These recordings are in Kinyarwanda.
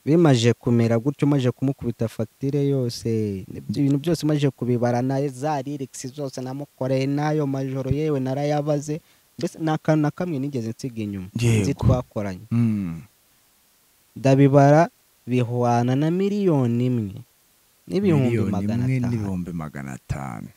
bimaje kumera gutyo maze kumukubita fagitire yose ibintu byose maze kubibara na za ririgisi zose namukoreye n'ayo majoro yewe narayabaze mbese nta kantu na kamwe nigeze nsiga inyuma Yego. nzi twakoranye Mm. ndabibara bihwana na miliyoni imwe n'ibihumbi Miliyoni magana imwe atanu n'ibihumbi magana atanu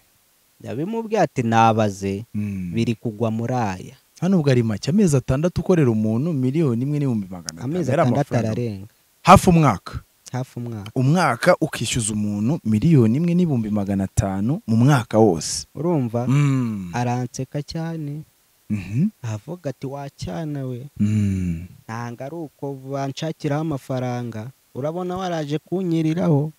yabimubwiye ati nabaze Mm. biri kugwa muri aya hano ubwo ari make amezi atandatu ukorera umuntu miliyoni imwe n'ibihumbi magana atanu amezi yari atandatu amafaranga. ararenga hafi umwaka hafi umwaka umwaka ukishyuza umuntu miliyoni imwe n'ibihumbi magana atanu mu mwaka wose urumva Mm. aranseka cyane Mhm. avuga ati wacyana we Mm. ntabwo ari uko banshakiraho amafaranga urabona waraje kunyiriraho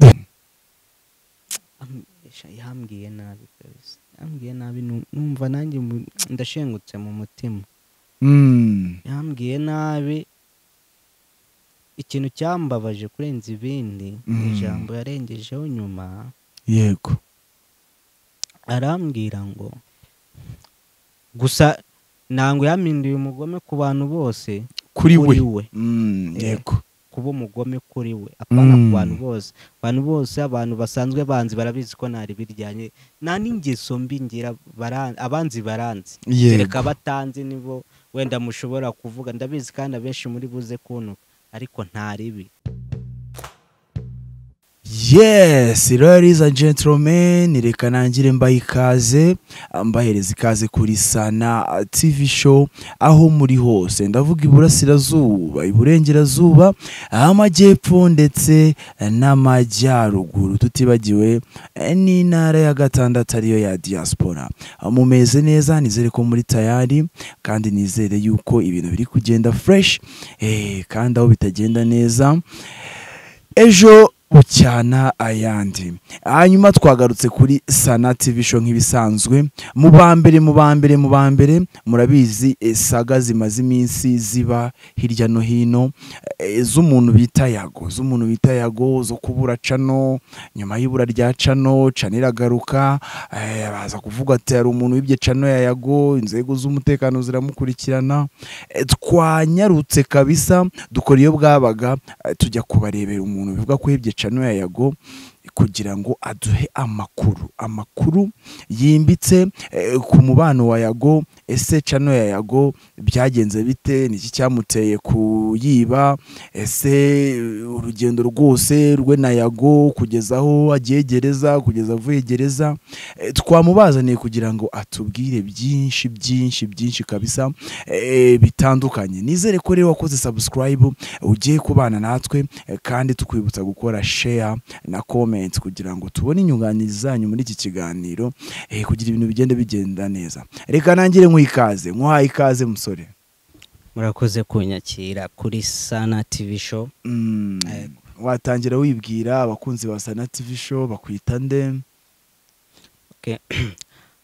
Am- esha, yambwiye nabi kabisa yambwiye nabi nu- numva nanjye mu- ndashengutse mu mutima Mm. yambwiye nabi ikintu cyambabaje kurenza ibindi ni Mm. ijambo yarengejeho nyuma yego arambwira ngo gusa ntabwo yampinduye umugome ku bantu bose kuri we we Mm, Eh. yego kuba umugome kuri we apana ku Mm. bantu bose abantu bose abantu basanzwe banzi barabizi ko ntari biryanye nta n'ingeso mbi ngira bara- abanzi baranzi yego kereka abatanzi nibo wenda mushobora kuvuga ndabizi kandi abenshi muri buze kuntu ariko ntaribi yes ladies and gentlemen reka nangire mbaye ikaze mbahereza ikaze kuri sana tv show aho muri hose ndavuga iburasirazuba iburengerazuba amajyepfo ndetse n'amajyaruguru tutibagiwe eh, n'intara ya gatandatu ariyo ya diaspora mumeze neza nizere ko muri tayari kandi nizere yuko ibintu biri kugenda fresh eh, kandi aho bitagenda neza ejo bucyana ayandi hanyuma twagarutse kuri sana tv show nk'ibisanzwe mu ba mbere mu ba mbere mu ba mbere murabizi eh, saga zimaze iminsi ziba hirya no hino eh, z'umuntu bita yago z'umuntu bita yago zo kubura cano nyuma y'ibura rya cano cano iragaruka eh, baza kuvuga ati hari umuntu wibye cano ya yago inzego z'umutekano ziramukurikirana Eh, twanyarutse kabisa dukora iyo bwabaga eh, tujya kubarebera umuntu bivuga ko yibye cano ya yago kugira ngo aduhe amakuru amakuru yimbitse eh, ku mubano wa yago ese cano ya yago byagenze bite niki cyamuteye kuyiba ese eh, urugendo rwose rwe na yago kugeza aho agiye gereza kugeza avuye gereza Eh, twamubazaniye kugira ngo atubwire byinshi byinshi byinshi kabisa eh, bitandukanye nizere ko rero wakoze subscribe ugiye kubana natwe eh, kandi tukwibutsa gukora share na comment kugira ngo tubone inyunganizi zanyu muri iki kiganiro eh, kugira ibintu bigende bigenda neza reka nangire nk'ikaze nk'uhaye ikaze musore murakoze kunyakira kuri sana tivi show Mm, Yego. watangira wibwira abakunzi ba sana tv show bakwita nde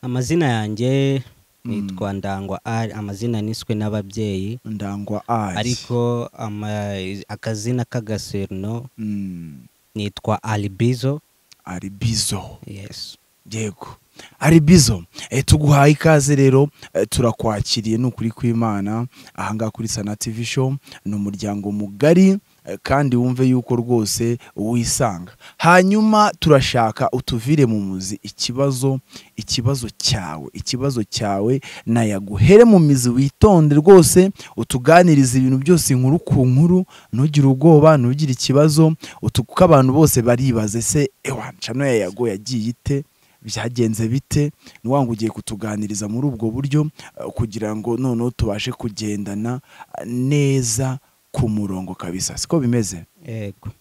amazina yanjye Mm. nitwa ndangwa ari amazina niswe n'ababyeyi ndangwa ari ariko ama- akazina k'agaserino Mm, nitwa alibizo ari bizo yes yego ari bizo e, tuguhaye ikaze rero e, turakwakiriye ni ukuri kw'imana ahangaha kuri sana tv show ni umuryango mugari e, kandi wumve yuko rwose wisanga hanyuma turashaka utuvire mu muzi ikibazo ikibazo cyawe ikibazo cyawe nayaguhere mu mizi witonde rwose utuganirize ibintu byose inkuru ku nkuru ntugire ubwoba ntugire ikibazo utu- kuko abantu bose baribaza ese ewa cano ya yago yagiye ite byagenze bite ni wa ngo ugiye kutuganiriza muri ubwo buryo eh, kugira ngo noneho tubashe kugendana eh, neza ku murongo kabisa siko bimeze yego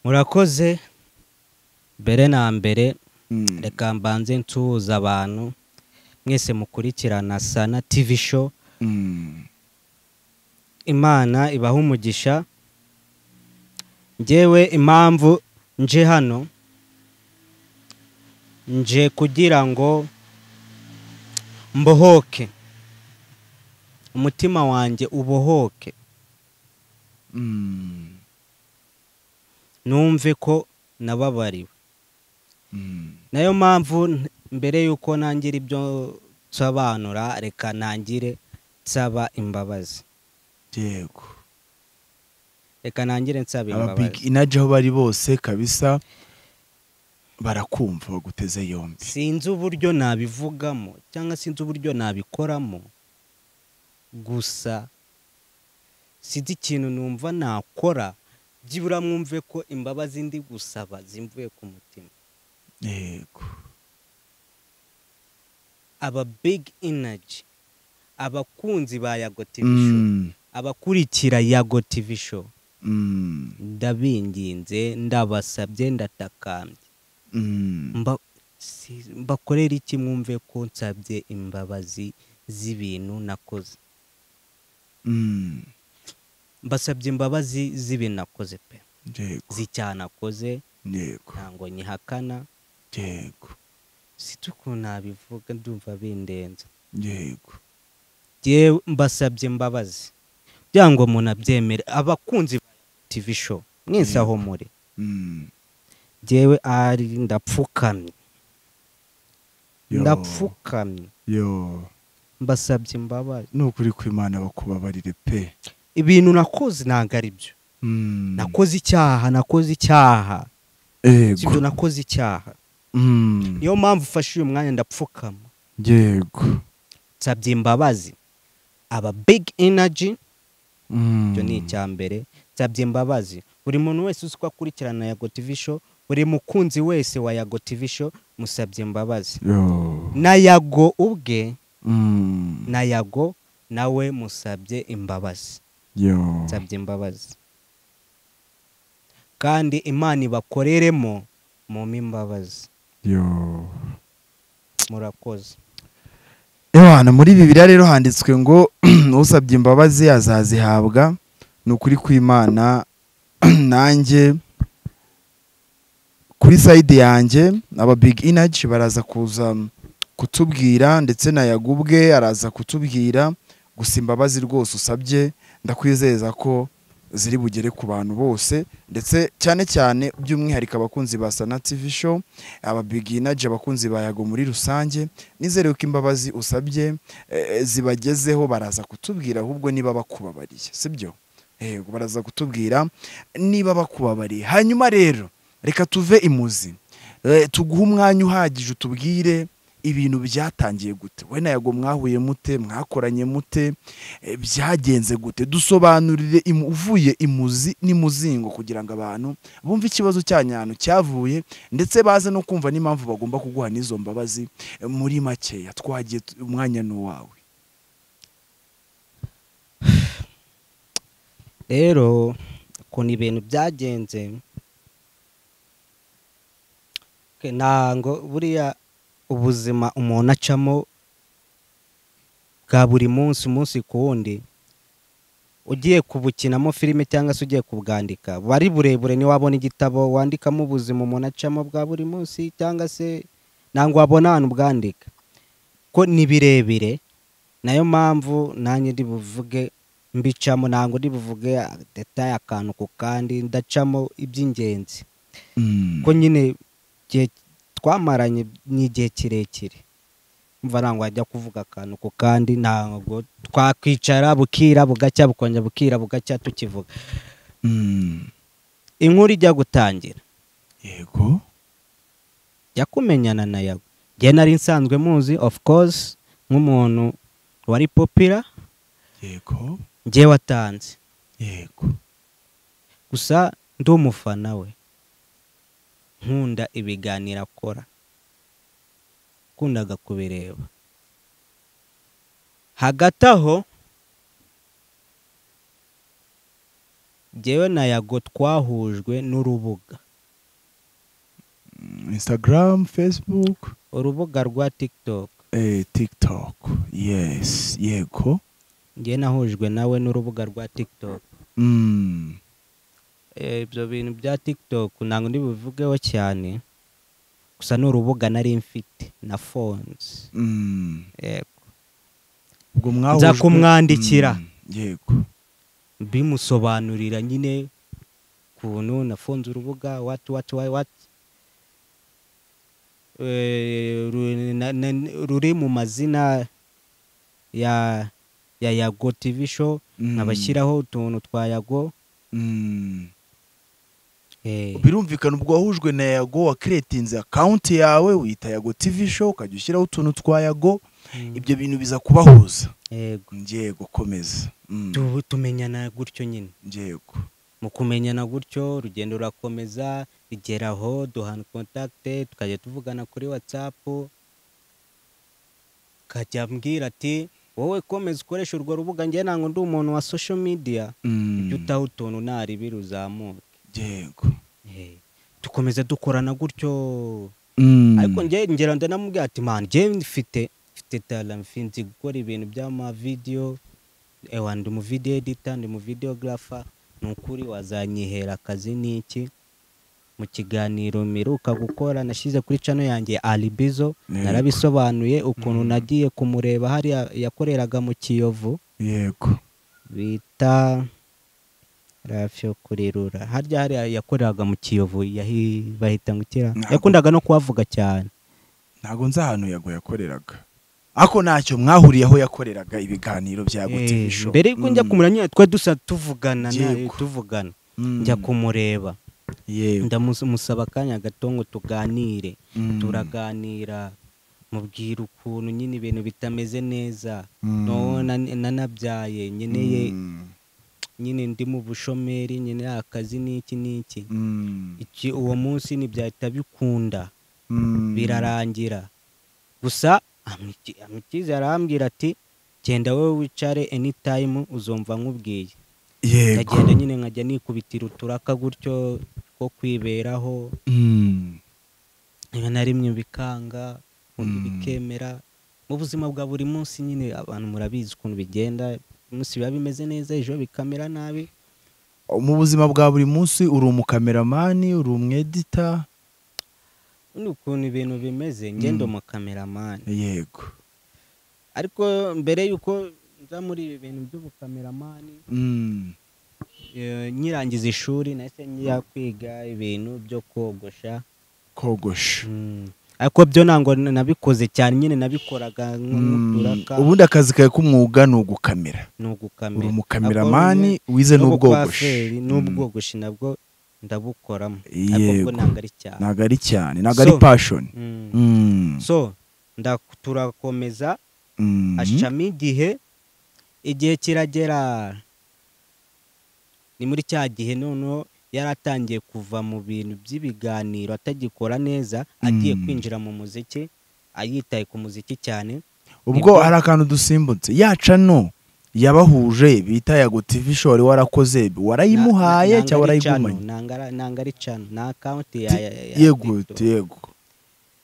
murakoze mbere na mbere Mm. reka mbanze nsuhuza abantu mwese mukurikirana sana tivi show Mm. imana ibaha umugisha ngewe impamvu nje hano nje kugira ngo mbohoke umutima wanjye ubohoke Mm. numve ko nababariwe Mm. nayo mpamvu n- mbere y'uko nangira ibyo nsobanura reka nangire nsaba imbabazi yego reka nangire nsabe aba big imbabazi inaji aho bari bose kabisa barakumva baguteze yombi sinzi uburyo nabivugamo cyangwa sinzi uburyo nabikoramo gusa sinzi ikintu numva nakora byibura mwumve ko imbabazi ndi gusaba zimvuye ku mutima yego aba big energy abakunzi ba yago tv show Mm, abakurikira yago tv show mm, ndabinginze ndabasabye ndatakambye mm. mba- si- mbakorera iki mwumve ko nsabye imbabazi z'ibintu nakoze Mm, mbasabye imbabazi z'ibintu nakoze pe yego z'icyaha nakoze yego ntabwo nyihakana yego sinzi ukuntu nabivuga ndumva bindenze yego Jyewe mbasabye imbabazi kugira ngo umuntu abyemere abakunzi ba tv show mwese aho muri Mm, jyewe ari ndapfukamye yo, ndapfukamye yo mbasabye imbabazi ni ukuri kw'imana bakubabarire pe ibintu nakoze ntabwo ari byo Mm, nakoze icyaha nakoze icyaha yego sibyo nakoze icyaha Mm, niyo mpamvu ufashe uyu mwanya ndapfukama yego nsabye imbabazi aba big energy Mm, icyo ni icya mbere nsabye imbabazi buri muntu wese uzi ko akurikirana yago tv show buri mukunzi wese wa yago tv show musabye imbabazi yo na yago ubwe Mm, na yago nawe musabye imbabazi yo nsabye imbabazi kandi imana ibakoreremo mumpe imbabazi yo murakoze Yohana muri Bibiliya rero handitswe ngo usabye imbabazi azazihabwa ni ukuri kw'Imana nanjye kuri sayidi yanjye aba big energy baraza kuza kutubwira ndetse na yagubwe araza kutubwira gusa imbabazi rwose usabye ndakwizeza ko ziri bugere ku bantu bose ndetse cyane cyane by'umwihariko abakunzi ba sana tv show aba big energy abakunzi ba yago muri rusange nizere ko imbabazi usabye eh, zibagezeho baraza kutubwira ahubwo niba bakubabariye sibyo yego baraza kutubwira niba bakubabariye hanyuma rero reka tuve imuzi Eh, tuguhe umwanya uhagije utubwire ibintu byatangiye gute we na yago mwahuye mute mwakoranye mute eh, byagenze gute dusobanurire imu- uvuye imuzi n'imuzingo kugira ngo abantu bumve ikibazo cyanyu cyavuye ndetse baze no kumva n'impamvu bagomba kuguha n'izo mbabazi muri makeya twagiye tu- umwanya ni uwawe rero ukuntu ibintu byagenze ke- ntango buriya ubuzima umuntu acamo bwa buri munsi umunsi ku wundi ugiye kubukinamo filime cyangwa se ugiye kubwandika buba ari burebure niba wabona igitabo wandikamo ubuzima umuntu acamo bwa buri munsi cyangwa se ntabwo wabona ahantu ubwandika ko ni birebire nayo mpamvu nanjye ndi buvuge mbicamo ntabwo ndi buvuge detaye akantu ku kandi ndacamo iby'ingenzi ko nyine igihe twamaranye ni igihe kirekire mva ntabwo wajya kuvuga akantu ku kandi ntabwo twakwicara bukira bugacya bukongera bukira bugacya tukivuga Mm. inkuru ijya gutangira yego jya kumenyana na yawe njye nari nsanzwe muzi of course nk'umuntu wari popira yego njye watanze yego gusa ndi umufana we nkunda ibiganiro akora kundaga kubireba hagati aho njyewe na yago twahujwe n'urubuga Mm, instagram facebook urubuga rwa tiktok eh, tiktok yes yego njyewe nahujwe nawe n'urubuga rwa tiktok Mm. Eh, ibyo bintu bya tiktok ntabwo ndibuvugeho cyane gusa ni urubuga nari mfite na phones Mm. yego ubwo Nza kumwandikira. Mm, yego bimusobanurira nyine ukuntu nafunze urubuga wati wati wati wati Eh, ru- na- na- ruri mu mazina ya ya yago tv show Mm. nkabashyiraho utuntu twa yago Mm. Eh, birumvikana ubwo wahujwe na yago wakiretinze akawunti yawe wita yago tv show ukajya ushyiraho utuntu twa yago mm, ibyo bintu biza kubahuza yego ngiye gukomeza Mm, Tu- tumenyana gutyo nyine ngiye gu- mu kumenyana gutyo urugendo rurakomeza rigeraho duhana kontakite tukajya tuvugana kuri watsapu akajya ambwira ati wowe komeza ukoresha urwo rubuga njye ntabwo ndi umuntu wa social media Mm, ujye utaha utuntu ntaribira uzamuke ngiye gu. Eh, dukomeza dukorana gutyo Mm, ariko njye ngera ndanamubwira ati man njye mfite mfite talent nzi gukora ibintu by'amavideyo ewa ndi mu video editor ndi mu videographer ni ukuri wazanyihera akazi n'iki mu kiganiro mperuka gukora nashyize kuri cano yanjye alibizo Yego. narabisobanuye ukuntu Mm. nagiye kumureba hariya yakoreraga mu kiyovu yego bita rafyo kurirura harya hariya yakoreraga mu kiyovu yahi- bahita ngo ikira Ntabwo. yakundaga no kuhavuga cyane ntabwo nzi ahantu yago yakoreraga ariko ntacyo mwahuriye aho yakoreraga ibiganiro bya yago tv Eh, show mbere yuko njya Mm, kumureba nyine twe dusa tuvugana nawe, Yego. tuvugana mm, njya kumureba yego ndamusaba akanya gato ngo tuganire Mm, turaganira mubwira ukuntu nyine ibintu bitameze neza mm, no na- nanabyaye nkeneye mm, nyine ndi mu bushomeri nkeneye akazi n'iki n'iki mm, iki uwo munsi ntibyahita bikunda mm, birarangira gusa amiki- amikiza arambwira ati genda wowe wicare anytime uzumva nkubwiye yego ndagenda nyine nkajya nikubitira uturaka gutyo two kwiberaho Mm, rimwe na rimwe bikanga ubundi Mm. bikemera mu buzima bwa buri munsi nyine abantu murabizi ukuntu bigenda umunsi biba bimeze neza ejo bikamera nabi mu buzima bwa buri munsi uri umukameramani uri umwedita ubundi ukuntu ibintu bimeze ngendo mu kameramani yego ariko mbere y'uko nza muri ibi bintu by'ubukameramani Mm, Eh, nyirangiza ishuri nahise njya kwiga ibintu byo kogosha kogosha ariko byo ntabwo nabikoze cyane nyine nabikoraga nk- nk'uturaka Mm, ubundi akazi kawe k'umwuga ni ugukamera ni ugukamera uri umukameramani wize n'ubwogoshi n'ubwogosha n'ubwogoshi nabwo ndabukoramo ariko Yego. bwo ntabwo ari cyane ntabwo ari cyane ntabwo ari So- pashoni Mm. Mm, so nda- turakomeza mm, ashami igihe igihe kiragera ni muri cya gihe noneho yari atangiye kuva mu bintu by'ibiganiro atagikora neza agiye Mm. kwinjira mu muziki ayitaye ku muziki cyane ubwo nibwo- hari akantu dusimbutse yaca no yabahuje bita yago tv show wari warakoze warayimuhaye cyangwa warayigumanye nanga ari cano ni akawunti ya ya- ya- ya yego TikTok. yego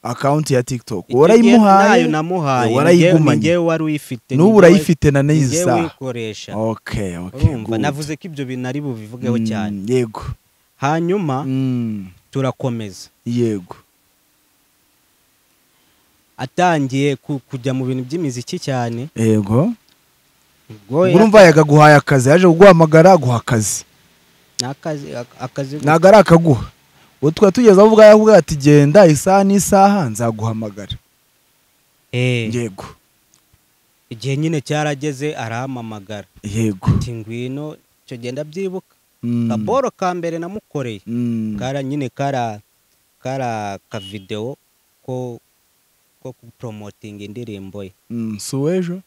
akawunti ya tiktok Icyo gihe nayo warayimuhaye namuhaye warayigumanye. ngewe wari uyifite n'ubu urayifite na n'iyi saha uyikoresha okay okay urumva good. navuze ko ibyo bintu ari bubivugeho Mm, cyane yego hanyuma Mm, turakomeza yego atangiye ku- kujya mu bintu by'imiziki cyane yego ubwo ya- urumva yakaguhaye akazi yaje kuguhamagara aguha akazi ni akazi- ak- akazi gusa. ntabwo ari akaguha ubu tukaba tugeze aho ubwo yavuga ati genda isaha n'isaha nzaguhamagara Eh, yego igihe nyine cyarageze arahamamagara yego ati ngwino icyo genda byibuka Mm, kaboro ka mbere namukoreye mm, kara nyine kara kara kavidewo ko ko kuporomotinga indirimbo ye mm, si uw'ejo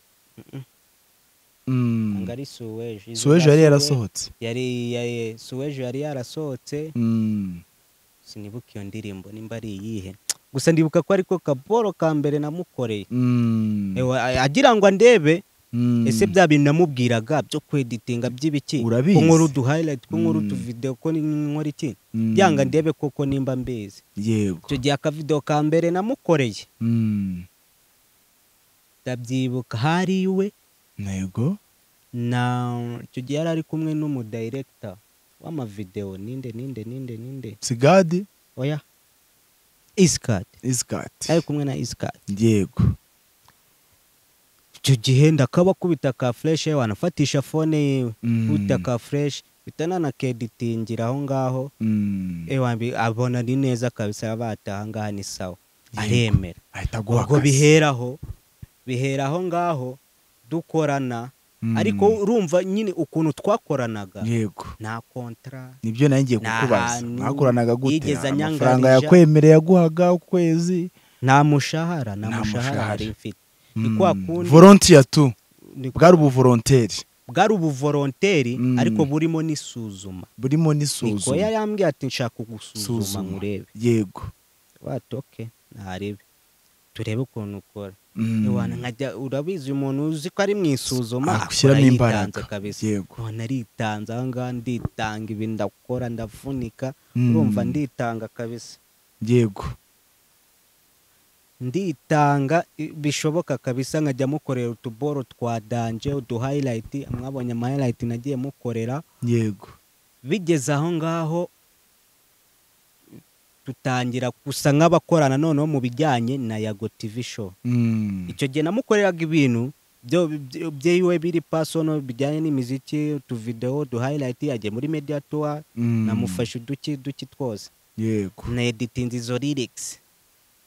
Mm, ngo ari suweje si uw'ejo yari yarasohotse yari yari suweje yari yarasohotse Mm, sinibuka iyo ndirimbo nimba ari iyihe gusa ndibuka ko ariko kaboro ka mbere namukoreye mm, Ewa, a- agira ngo andebe mm, ese bya bintu namubwiraga byo kweditinga by'ibiki Urabizi. ko nkora udu highlight ko nkora Mm. utu video ko ni- nkora iki mm, byanga ndebe koko nimba mbizi yego icyo gihe akavidewo ka mbere namukoreye Mm, ndabyibuka hari iwe yego na icyo gihe yari ari kumwe n'umudayirekita w'amavidewo ninde ninde ninde ninde sigadi oya isikadi isikati ari kumwe na isikadi yego icyo gihe ndakabakubita ka fureshi yewe wanafatisha fone yiwe Mm, kubita ka fureshi bita nanakeditingira aho ngaho mm, ewa mbi- abona ni neza kabisa bataha ngaha ni sawa Yego. aremera ahita aguha ubwo akazi biheraho bihera aho ngaho dukorana ariko urumva nyine ukuntu twakoranaga yego nta kontara nibyo nawe ngiye Nta kukubaza hantu mwakoranaga gute yigeze amafaranga anyangarija. yakwemera yaguhaga ukwezi nta mushahara nta Nta mushahara mushahara. yari mfite ni kwa kundi volontiya tu ni- bwari ubuvolontere bwari ubuvoronteri Mm. ariko burimo n'isuzuma burimo nikoya n'isuzuma yambwiye ati nshaka kugusuzuma Suzuma. murebe yego watoke ntarebe turebe ukuntu ukora Mm. Iwana nkajya urabizi umuntu uzi ko ari mu isuzuma Agashyiramo akora imbaraga. yitanze kabisa Yego. none aritanze aha ngaha nditanga ibi ndakora ndavunika Mm. urumva nditanga kabisa yego nditanga i- bishoboka kabisa nkajya mukorera utuboro twa danje uduhayirayiti mwabonye amahayirayiti nagiye mukorera yego bigeze aho ngaho dutangira gusa nk'abakorana noneho mu bijyanye na yago tv show Mm. icyo gihe namukoreraga ibintu byo- byo- byiwe biri pasono bijyanye n'imiziki utuvidewo uduhayirayiti yagiye muri media tour Mm. namufashe uduki duki twose yego neditinze izo ririgisi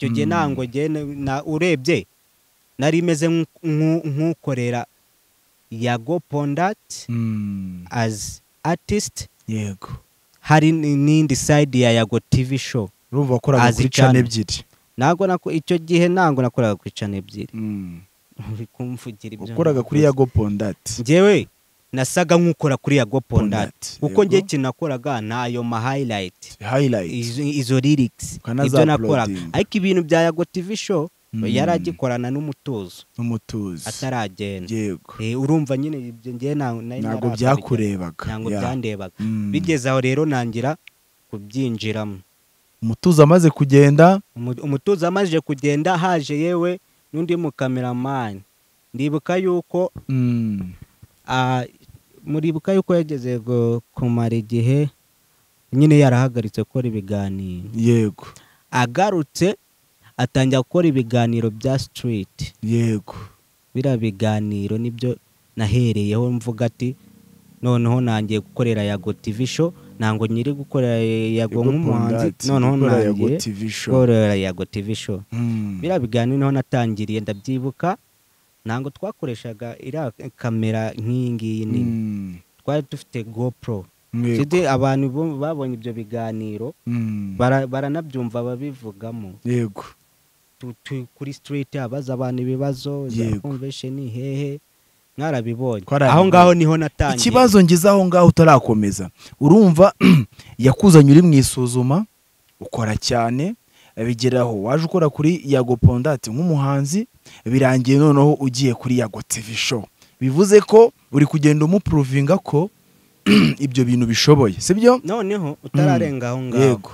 icyo gihe Mm. ntabwo ngewe na- na urebye nari imeze nk'u- nk'u- nk'ukorera yago pondati Mm. as artist yego hari ni- n'indi side ya yago tv show urumva wakoraga Azi kuri cyane. cana ebyiri ntabwo nako icyo gihe ntabwo nakoraga ku icana ebyiri Mm. uri kumvugira ibyo wakoraga kuri yago pondati ngewe nasaga nk'ukora kuri yago Pondati, pondati uko yego. ngewe ikintu nakoraga ni ayo mahayirayiti hayirayiti izo izo lyrics Ukanaza ibyo nakoraga uploading. ariko ibintu bya yago tv show Mm. yari agikorana n'umutuzo n'umutuzo ataragenda yego Eh, urumva nyine ibyo ngewe nta- ntabwo nari naratabijya. byakurebaga ntabwo ya. byandebaga Mm. bigeze aho rero nangira kubyinjiramo umutuzo amaze kugenda Umu- umutuzo amajije kugenda haje yewe n'undi mukameramani ndibuka yuko Mm. ah, muribuka yuko yageze gu- kumara igihe nyine yarahagaritse gukora ibiganiro yego agarutse atangira gukora ibiganiro bya street yego biriya biganiro nibyo nahereyeho mvuga ati noneho nangiye gukorera yago tv show ntabwo nyiri gukorera yago Yego nk'umuhanzi Pondati, noneho gukora Yago nangiye TV show. gukorera yago tv show Mm. biriya biganiro niho natangiriye ndabyibuka ntabwo twakoreshaga iriya kamera nk'iyi ngiyi nini Mm. twari dufite gopro Yego. Kidi abantu bu- babonye ibyo biganiro Mm. bara- baranabyumva babivugamo yego Tu- tu- kuri street abaza abantu ibibazo za Yego. convention hehe mwarabibonye Twarabibonye. aho ngaho niho natangiye ikibazo ngize aho ngaho utarakomeza urumva yakuzanye uri mu isuzuma ukora cyane abigeraho waje ukora kuri yago pondati nk'umuhanzi birangiye noneho ugiye kuri yago tv show bivuze ko uri kugenda umupuruvinga ko ibyo bintu bishoboye sibyo noneho utararenga aho ngaho yego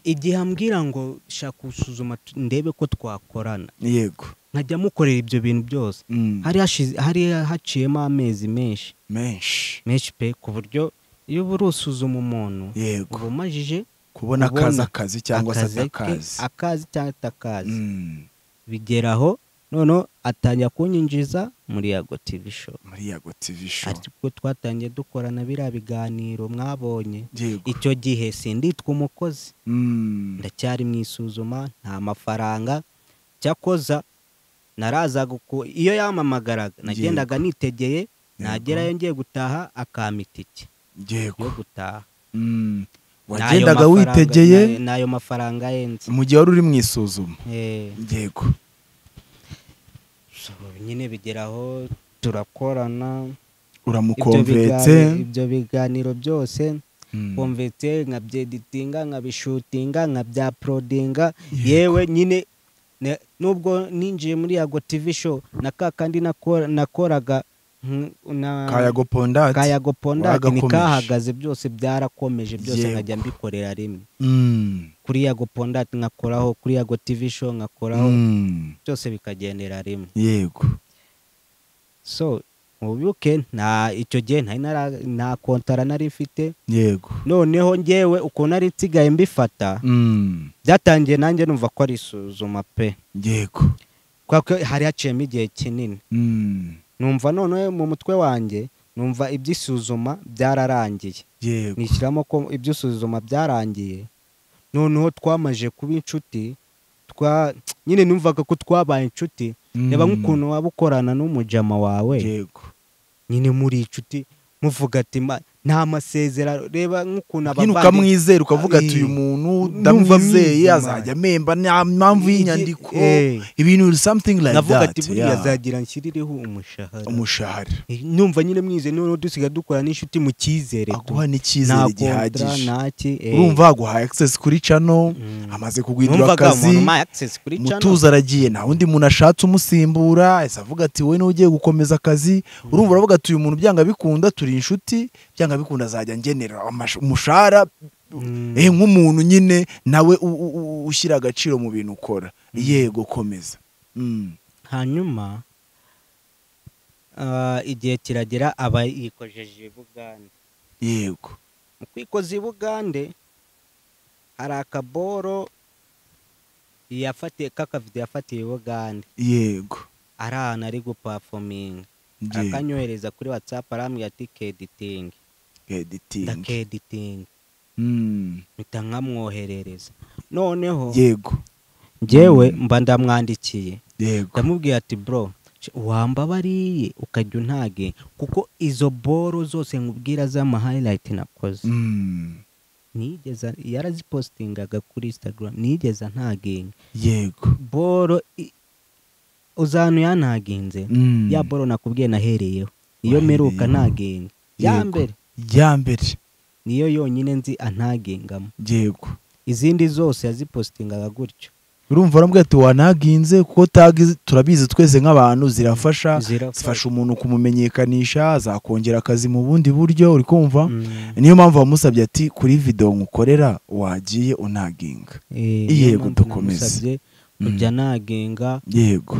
igihe ambwira ngo shaka gusuzuma tu- ndebe ko twakorana yego nkajya mukorera ibyo bintu byose Mm. hari hashize- hari haciyemo amezi menshi menshi menshi pe ku buryo iyo uba urusuzuma umuntu yego uba umajije kubona ubona akazi akazi cyangwa se akazi ke- atakazi akazi cyangwa atakazi Mm. bigera aho noneho atangira kunyinjiza muri yago tv show muri yago tv show ariko twatangiye dukorana biriya biganiro mwabonye yego icyo gihe sinditwa umukozi Mm. ndacyari mu isuzuma nta mafaranga cyakoza narazaga uko iyo yamamagaraga nagendaga nitegeye nagerayo ngiye gutaha akampa itike yego yo gutaha Mm. N'ayo wagendaga mafaranga- witegeye n'ayo- n'ayo mafaranga yenze mu gihe wari uri mu isuzuma Eh, yego so, nyine bigeraho turakorana ibyo uramukomvetse bigani- ibyo biganiro byose Mm. komvete nkabyeditinga nkabishutinga nkabyaporodinga Yego. yewe nyine ne- nubwo ninjiye muri yago tv show na ka kandi nakora- nakoraga nk- na- kayago pondati kayago pondati wagakomeje. nikahagaze byose byarakomeje byose Yego. nkajya mbikorera rimwe Mm. kuri yago pondati nkakoraho kuri yago tv show nkakoraho Mm. byose bikagendera rimwe yego so mubibuke nta icyo gihe ntari nara- nta kontara nari mfite yego noneho ngewe ukuntu ari nsigaye mbifata Mm. byatangiye nanjye numva ko ari isuzuma pe yego kubera ko hari haciyemo igihe kinini Mm. numva noneho mu mutwe wanjye numva iby'isuzuma byararangiye yego nishyiramo ko iby'isuzuma byararangiye noneho twamaje kuba inshuti twa nyine numvaga ko twabaye inshuti reba nk'ukuntu waba ukorana n'umujama wawe yego nyine muri inshuti muvuga ati "Ma- nta masezerano reba nk'ukuntu nyine abavandimwe ukamwizera ukavuga ati uyu Eh, muntu numva ndamwizeye amwizeye, azajya amemba nta mpamvu Igi- y'inyandiko eh. ibintu something like navuga that ati buriya yeah. azagira nshyirireho umushahara umushahara numva nyine mwize noneho dusigaye dukora n'inshuti mu cyizere tu. aguha nta n'icyizere kontra gihagije nta ki eh. urumva aguhaye access kuri channel Mm. amaze kugwidura numvaga akazi umuntu umpaye access kuri channel mutuzo aragiye nta wundi muntu ashatse umusimbura ese avuga ati wowe n'ugiye gukomeza akazi urumva uravuga ati uyu muntu byanga bikunda turi inshuti byanga bikunda azajya ngenera amash- umushahara Mm. eh nk'umuntu nyine nawe u- u- u- ushyira agaciro mu bintu ukora yego komeza Mm. hanyuma ah, igihe kiragera aba yikojeje bugande yego mu kwikoza i bugande hari akaboro yafatiye k'akavido yafatiye i bugande yego ari ahantu ari gupafominga yego. akanyohereza kuri watsapu arambwira ati keditingi Editing. ndakeditingi Mm. mpita nkamwoherereza noneho yego njyewe mba ndamwandikiye yego ndamubwira ati bro sh- wambabariye ukajya untage kuko izo boro zose nkubwira z'amahayirayiti nakoze Mm. nigeze yarazipositingaga kuri instagram nigeze ntaginga yego boro i- uzantu yantaginze Mm. ya boro nakubwiye nahereyeho iyo Wahereyeho. mperuka ntaginga ya Yego. mbere Iya mbere niyo yonyine nzi antagengamo yego izindi zose yazipositingaga gutyo urumva arambwira ati wanaginze kuko tagi turabizi twese nk'abantu zirafasha zifasha umuntu kumumenyekanisha zakongera akazi mu bundi buryo uri kumva Mm. niyo mpamvu wamusabye ati kuri videwo nkukorera wagiye unaginga Eh, Yego, niyo mpamvu dukomeze. namusabye Mm. kujya nagenga yego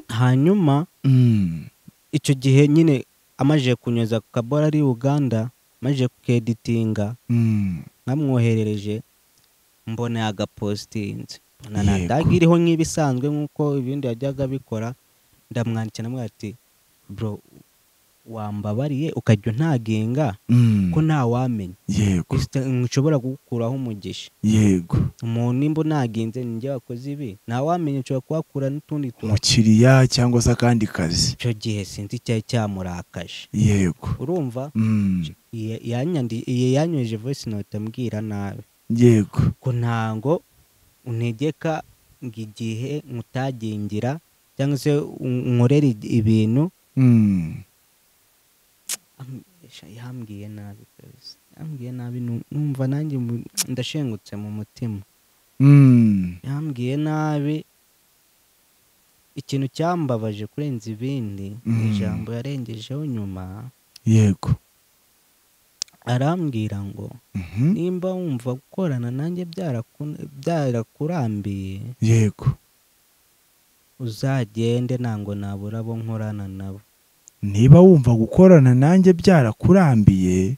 hanyuma Mm. icyo gihe nyine amajije kunyuza ku kabora ari uganda amajije kukeditinga Mm. nkamwoherereje mbona yagapositinze mbona Yego. nandaga iriho nk'ibisanzwe nk'uko ibindi yajyaga abikora ndamwandikira namwe ati bro wambabariye ukajya untagenga Mm. ko ntawamenya yego Insta- nshobora kugukuraho umugisha yego umuntu nimba unagenze ni njye wakoze ibi ntawamenya nshobora kuhakura n'utundi tuntu umukiriya cyangwa se akandi kazi icyo gihe sinzi icyari cyamurakaje yego urumva Mm. iya- yanyandi- iya yanyoheje voice note ambwira nabi yego ko ntango untegeka ngo igihe nkutagengira cyangwa se un- unkorere ig- ibintu Mm. Am- esha, yambwiye nabi kabisa yambwiye nabi nu- numva nanjye mu- ndashengutse mu mutima Mm. yambwiye nabi ikintu cyambabaje kurenza ibindi ni Mm. ijambo yarengejeho nyuma yego arambwira ngo Mhm. nimba wumva gukorana nanjye byaraku- byarakurambiye yego uzagende ntabwo nabura abo nkorana nabo niba wumva gukorana nanjye byarakurambiye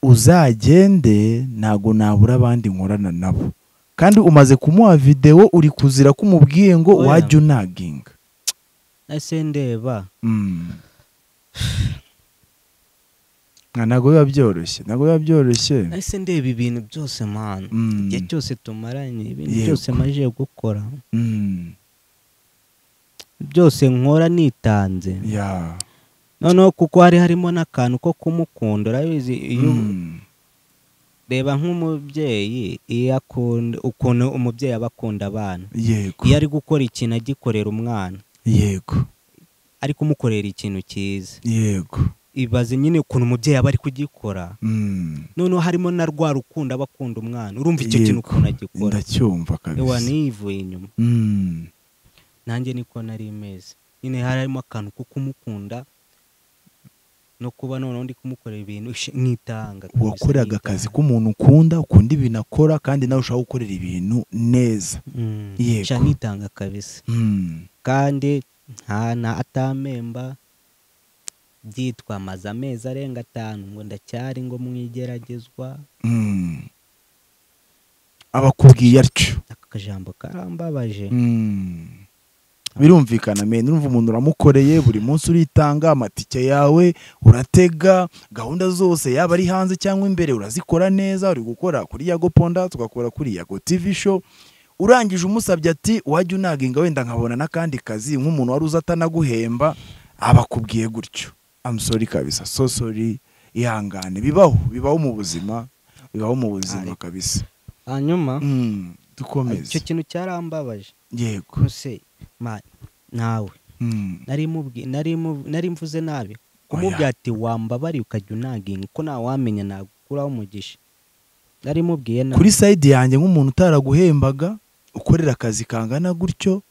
uzagende ntago nabura abandi nkorana nabo kandi umaze kumuha videwo uri kuzira kumubwiye ngo Oya. wajya unaginga ese ndeba Mm. Nka ntabwo biba byoroshye ntabwo biba byoroshye ese ndeba ibintu byose mwana Mm. igihe cyose tumaranye ibintu Yego. byose maje gukora Mm. byose nkora nitanze Yeah. noneho kuko hari harimo n'akantu ko kumukunda urabizi iyo Mm. reba nk'umubyeyi iyo akunda ukuntu umubyeyi aba akunda abana yego iyo ari gukora ikintu agikorera umwana yego ari kumukorera ikintu cyiza yego ibaze nyine ukuntu umubyeyi aba ari kugikora Mm. noneho harimo na rwa rukundo aba akunda umwana urumva icyo Yego. kintu ukuntu agikora ndacyumva ewa kabisa niyivuye inyuma Mm. nanjye niko nari meze nyine hari harimo akantu ko kumukunda no kuba noneho ndi kumukorera ibintu ish- nkitanga kabisa, wakoreraga nkitanga. akazi k'umuntu ukunda ukunda ibintu akora kandi nawe ushaka gukorera ibintu neza Mm, Yego. sha nitanga kabisa Mm. kandi nta na atamemba byitwamaze amezi arenga atanu ngo ndacyari ngo mwigeragezwa Mm. aba akubwiye atyo aka kajambo karambabaje Mm. birumvikana mena urumva umuntu uramukoreye buri munsi uritanga amatike yawe uratega gahunda zose yaba ari hanze cyangwa imbere urazikora neza uri gukora kuri yago ponda tugakora kuri yago tv show urangije umusabye ati wajya unaginga wenda nkabona n'akandi kazi nk'umuntu wari uzi atanaguhemba aba akubwiye gutyo amusori kabisa so sorry ihangane bibaho bibaho mu buzima bibaho mu buzima Ariko- kabisa hanyuma Mm, icyo dukomeze kintu cyarambabaje yego kose mani nawe Mm, nari mubwi- nari mu- nari mvuze nabi kumubwira ati wambabariye ukajya unaginga uko ntawamenya nagukuraho umugisha nari mubwiye nabi kuri sayidi yanjye nk'umuntu utaraguhembaga ukorera akazi kangana gutyo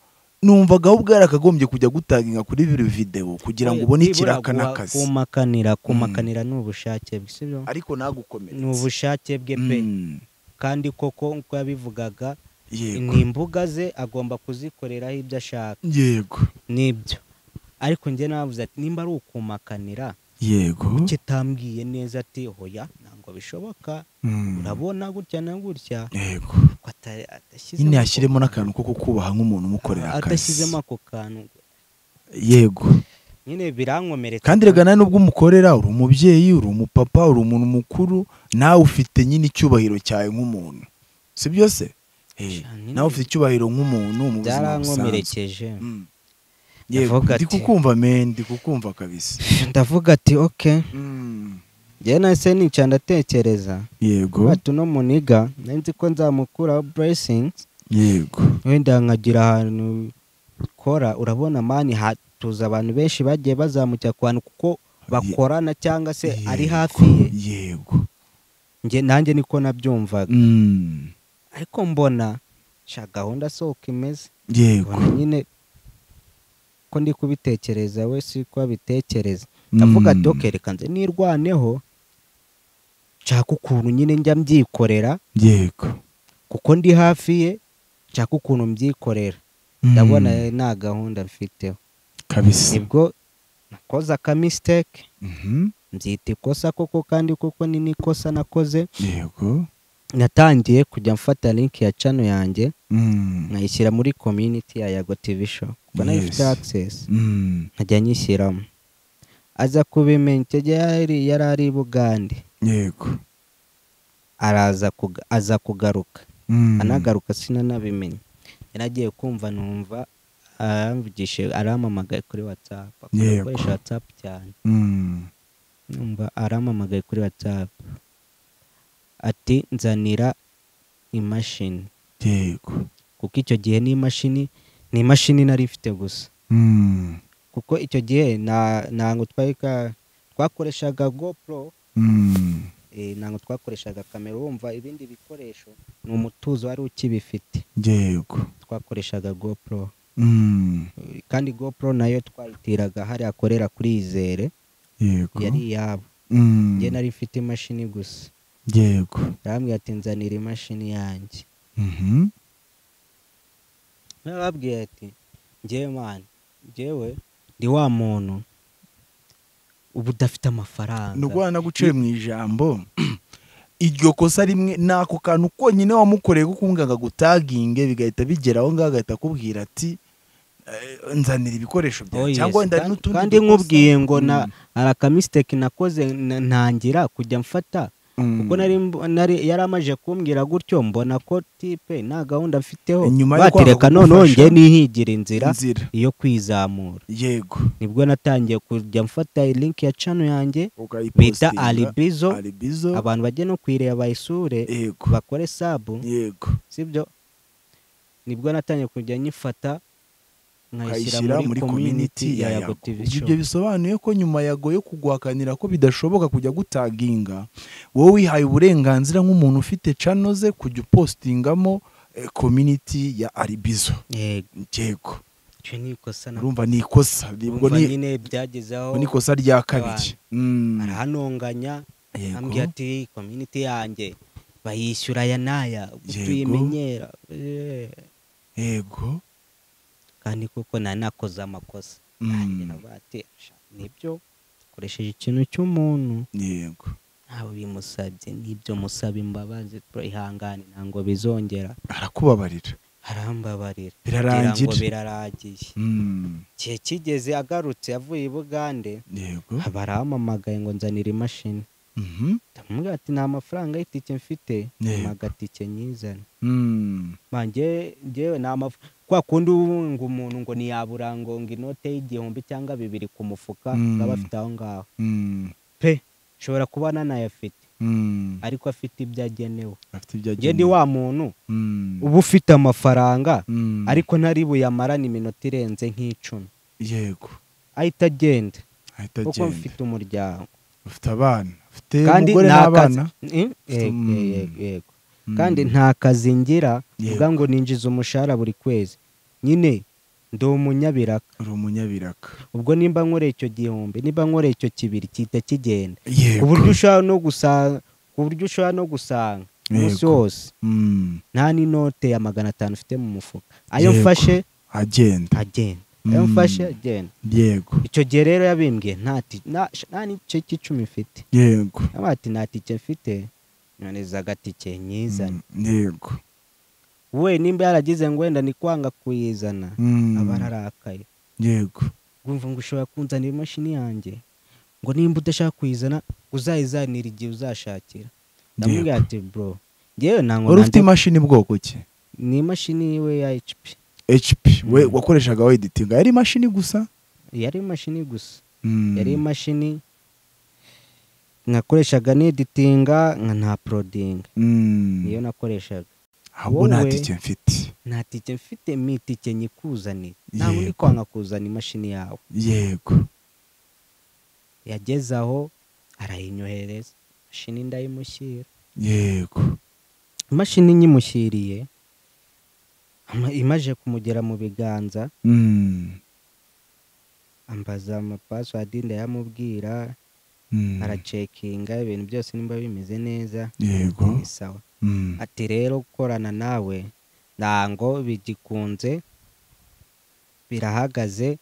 numvaga wowe ubwari akagombye kujya gutanginga kuri biri videwo kugira ngo ubone Nibura ikiraka guha- n'akazi kumakanira kumakanira ni ubushake bwe sibyo ariko ni nagukomeretse ubushake bwe pe Mm, kandi koko nk'uko yabivugaga yego ni imbuga ze agomba kuzikoreraho ibyo ashaka yego nibyo ariko njye navuze ati nimba ari ukumakanira yego kitambwiye neza ati hoya ntabwo bishoboka Mm, urabona gutya na gutya yego ko ata- adashyizemo nyine ako yashyiremo kantu. n'akantu ko kukubaha nk'umuntu umukorera Ah, akazi adashyizemo ako kantu yego nyine birankomeretsa kandi rega nawe nubwo umukorera uri umubyeyi uri umupapa uri umuntu mukuru nawe ufite nyine icyubahiro cyawe nk'umuntu si byo se Eh, Cyane. nawe ufite icyubahiro nk'umuntu mu buzima busanzwe byarankomerekeje Mm. yego Yavuga ndi ati- kukumva men ndi kukumva kabisa ndavuga ati ok Mm. njyewe nahise nicara ndatekereza yego bati uno muniga nari nzi ko nzamukuraho blessings yego wenda nkagira ahantu ukora urabona mani hatuza abantu benshi bagiye bazamukira ku bantu kuko bakorana cyangwa se ari Yego. hafi ye yego Njye- nanjye niko nabyumvaga Mm. ariko mbona sha gahunda si uko imeze yego mbona nyine ko ndi kubitekereza we si ko abitekereza ndavuga ati Mm. "Okay, reka nze nirwaneho nshaka ukuntu nyine njya mbyikorera yego kuko ndi hafi ye nshaka ukuntu mbyikorera Mm. ndabona nta gahunda mfiteho kabisa nibwo nakoze akamisiteke Mhm. mbyita ikosa koko kandi kuko ni n'ikosa nakoze yego natangiye kujya mfata link ya cano yanjye Mm. nkayishyira muri community ya yago tv show kuko nayo Yes. ifite access Mm. nkajya nyishyiramo aza kubimenya icyo gihe yari yari ari i bugande yego araza kuga- aza kugaruka Mm. anagaruka sinanabimenye yaragiye kumva numva aramvugishije arampamagaye kuri whatsapp akunda Yego. gukoresha whatsapp cyane Mm. numva arampamagaye kuri whatsapp ati nzanira imashini yego kuko icyo gihe n'imashini ni imashini nari mfite gusa Mm. kuko icyo gihe nta- ntabwo twari ka- twakoreshaga gopro Mm. eh, ntabwo twakoreshaga kamera wumva ibindi bikoresho ni umutuzo wari ukibifite yego twakoreshaga gopro Mm. Eh, kandi gopro nayo twayitiraga hariya akorera kuri izere yego yari iyabo Mm. njye nari mfite imashini gusa yego arambwira ati nzanira imashini yanjye Mhm. nababwiye ati njyewe mani njyewe ndi wa muntu uba udafite amafaranga ndwana guciye mu ijambo iryo kosa rimwe ni ako kantu konyine wamukoreye kuko umuganga gutaginge bigahita bigera aho ngaho agahita akubwira ati "Eh, nzanira ibikoresho Oh, byawe yes. cyangwa wenda hari Kandi- n'utundi kandi dukosa." nkubwiye ngo na Mm. hari akamisiteke nakoze na- ntangira kujya mfata Mm. kuko nari mb- nari- yari amaje kumbwira gutyo mbona ko tipe nta gahunda mfiteho Inyuma yo kwanga batereka noneho kugufasha- njye nihigira inzira inzira yo kwizamura yego nibwo natangiye kujya mfata link ya cano yanjye bita ukayipostinga alibizo alibizo abantu bajye no kwireba bayisure yego bakore sabu yego sibyo nibwo natangiye kujya nyifata ukayishyira nkayishyira muri community ya yago tv Ubwo show ibyo bisobanuye ko nyuma yagoye kuguhakanira ko bidashoboka kujya gutaginga wowe wihaye uburenganzira nk'umuntu ufite cano ze kujya upostingamo eh, community ya aribizo yego yego icyo ni ikosa na urumva ni ikosa ubwo Urumva ni nyine byagezeho ubwo ni ikosa rya kabiri Mm, arahanonganya yego. ambwira ati community yanjye bayishyura aya n'aya ubwo Yego. tuyimenyera Eh, yego kandi kuko nari nakoze amakosa Mm. Nanjye navuga ati "Sha, nibyo ukoresheje ikintu cy'umuntu yego ntawe bimusabye nibyo musaba imbabazi ihangane ntabwo bizongera arakubabarira arambabarira ngira ngo birarangira biraragiye Mm, igihe kigeze agarutse avuye i bugande yego baramamagaye ngo nzanire imashini Mhm. ndamubwira ati nta mafaranga y'itike mfite Yego. agatike nyizana Mm. manjye njyewe nta mafaranga kwa kundi ubu ngo umuntu ngo ntiyabura ngo ngo inote y'igihumbi cyangwa bibiri ku mufuka Mm. ngo abe afite aho ngaho Mm. pe nshobora kuba nanayafite Mm. ariko afite ibyo agenewe afite ibyo njye ndi wa muntu Mm. uba ufite amafaranga Mm. ariko ntari buyamarane iminota irenze nk'icumi yego ahita agenda ahita kuko agenda mfite umuryango ufite abana ufite kandi umugore nta kazi n'abana Mm, yego, Mm. yego, yego. Mm. kandi nta kazi ngira Yego. ubwa ngo ninjiza umushahara buri kwezi nyine ndi umunyabiraka uri umunyabiraka ubwo nimba nkoreye icyo gihumbi nimba nkoreye icyo kibiri gihita kigenda ku yego buryo ushobora no gusanga ku buryo ushobora no gusanga umunsi Yego. wose Mm. nta n'inote ya magana atanu ufite mu mufuka ayo Yego. mfashe agenda agenda ayo Mm. mfashe agenda yego icyo gihe rero yabimbwiye nta ti- nta- nta n'igice cy'icumi mfite yego Naba ati nta tike mfite nyoneza agatike nyizane Mm. yego we nimba yaragize ngo wenda ni kwanga kuyizana Mm. aba ararakaye yego wumva ngo ushobora kunzanira imashini yanjye ngo nimba udashaka kuyizana uzayizanira igihe uzashakira ndamubwira ati bro ngewe ntango wari ufite imashini bwoko ki ni imashini we ya HP hp we Mm. wakoreshaga weditinga yari imashini gusa yari imashini gusa Mm. yari imashini nakoreshaga neditinga nka nta porodinga Mm. niyo nakoreshaga ahubwo nta wowe- tike mfite nta tike mfite mi tike nyikuzanira ntabwo ndi Yego. kwanga kuzana imashini yawe yego yageze aho arayinyohereza imashini ndayimushyira yego imashini nyimushyiriye ama- imaje kumugera mu biganza Mm. ambaza amapasiwadi ndayamubwira Mm. aracekinga ibintu byose nimba bimeze neza yego ni sawa Mm. ati rero gukorana nawe ntango bigikunze birahagaze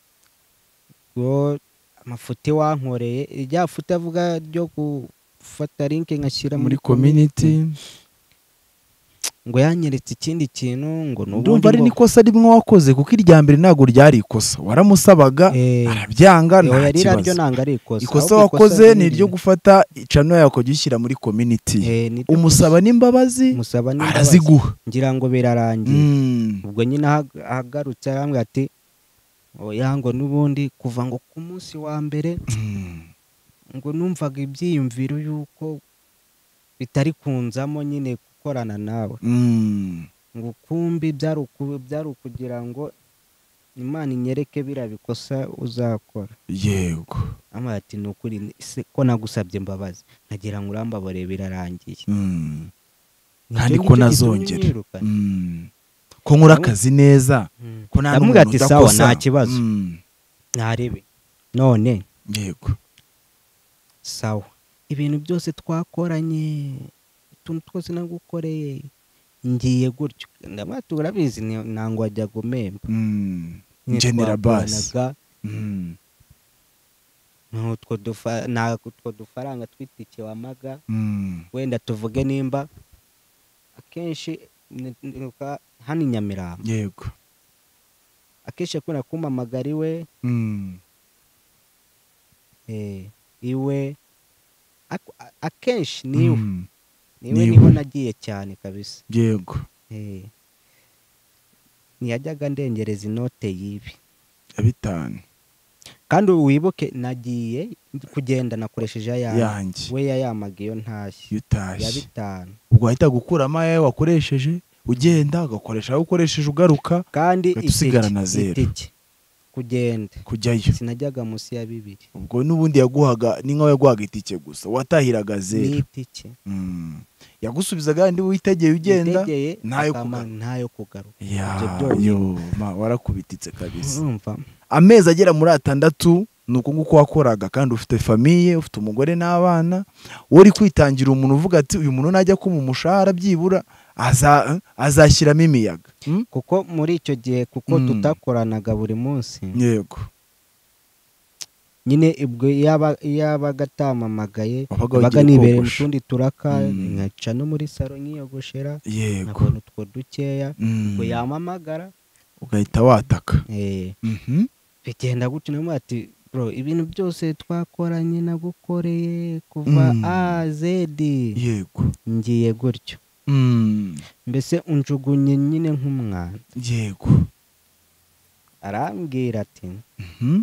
ngo amafuti wankoreye rya futi avuga ryo gufata linki nkashyira muri community ngo yanyeretse ikindi kintu ngo ni ndumva ari n'ikosa rimwe wakoze kuko irya mbere ntabwo ryari ikosa waramusabaga Eh. arabyanga nta yari naryo kibazo ntabwo ari ikosa ikosa ahubwo wakoze ni ni iryo gufata icano yawe ukajya uyishyira muri community Eh, ni ryo umusaba n'imbabazi gusa. umusaba n'imbabazi. araziguha ngira ngo birarangiye Mm. ubwo nyine ahag- ahagarutse arambwira ati oya ngo n'ubundi kuva ngo ku munsi wa mbere Mm. ngo numvaga ibyiyumviro y'uko bitari kunzamo nyine gukorana nawe Mm. ngo ukumbi byari uku- byari ukugira ngo imana inyereke biriya bikosa uzakora yego amara ati ni ukuri se ko nagusabye imbabazi nkagira ngo urambabare birarangiye Mm. Nicyo kandi ko nicyo gitumye nazongera unyirukana. Mm. ko nkora akazi neza Mm. ko nta Ndamubwira n'umuntu ati sawa udakosa. nta kibazo Mm. ntarebe none yego sawa ibintu byose twakoranye utuntu twose nagukoreye ngiye gutyo ndabona turabizi ni- ntango wajya gumemba Mm. Nyine General Bass. twakoranaga, Mm. n'utwo dufa- n'utwo dufaranga tw'itike wamaga Mm. wenda tuvuge nimba akenshi ni- niruka hano i nyamirambo yego akenshi akunda kumpamagara iwe Mm. eh, iwe ak- a- akenshi niwe Mm. niwe niwe. niho nagiye cyane kabisa yego Eh. ntiyajyaga ndengereza inote y'ibi ya bitanu kandi wibuke nagiye kugenda nakoresheje ayandi yanjye we yayamaga iyo ntashye iyo ya utashye bitanu ubwo wahita gukuramo ayawe wakoresheje ugenda ugakoresha ayo ukoresheje ugaruka kandi Uhita itike- usigara na zero. itike kugenda kujyayo sinajyaga munsi ya bibiri ubwo n'ubundi yaguhaga ni nk'aho yaguhaga itike gusa watahiraga ni zeru itike Mm. yagusubizaga yandi witegeye ugenda Witegeye, ntayo akama- kugaruka. ntayo kugaruka Ya, Ibyo byonyine. yo ma warakubititse kabisa urumva amezi agera muri atandatu ni uko nguko wakoraga kandi ufite famiye ufite umugore n'abana wowe uri kwitangira umuntu uvuga ati uyu muntu najya kuma umushahara byibura aza- azashyiramo imiyaga Mm? kuko muri icyo gihe kuko Mm. tutakoranaga buri munsi yego nyine ubwo yaba- yabaga atamamagaye wabaga baga wagiye nibereye mu kogosha. tundi turaka Mm. nkaca no muri saro nkiyogoshera yego nkabona utwo dukeya Mm. ngo yampamagara ugahita wataka eh, Mhm. bigenda gutyo nawe ati bro ibintu byose twakoranye nagukoreye kuva Mm. a zedi yego ngiye gutyo Mm, mbese unjugunye nyine nk'umwana yego arambwira ati Mhm,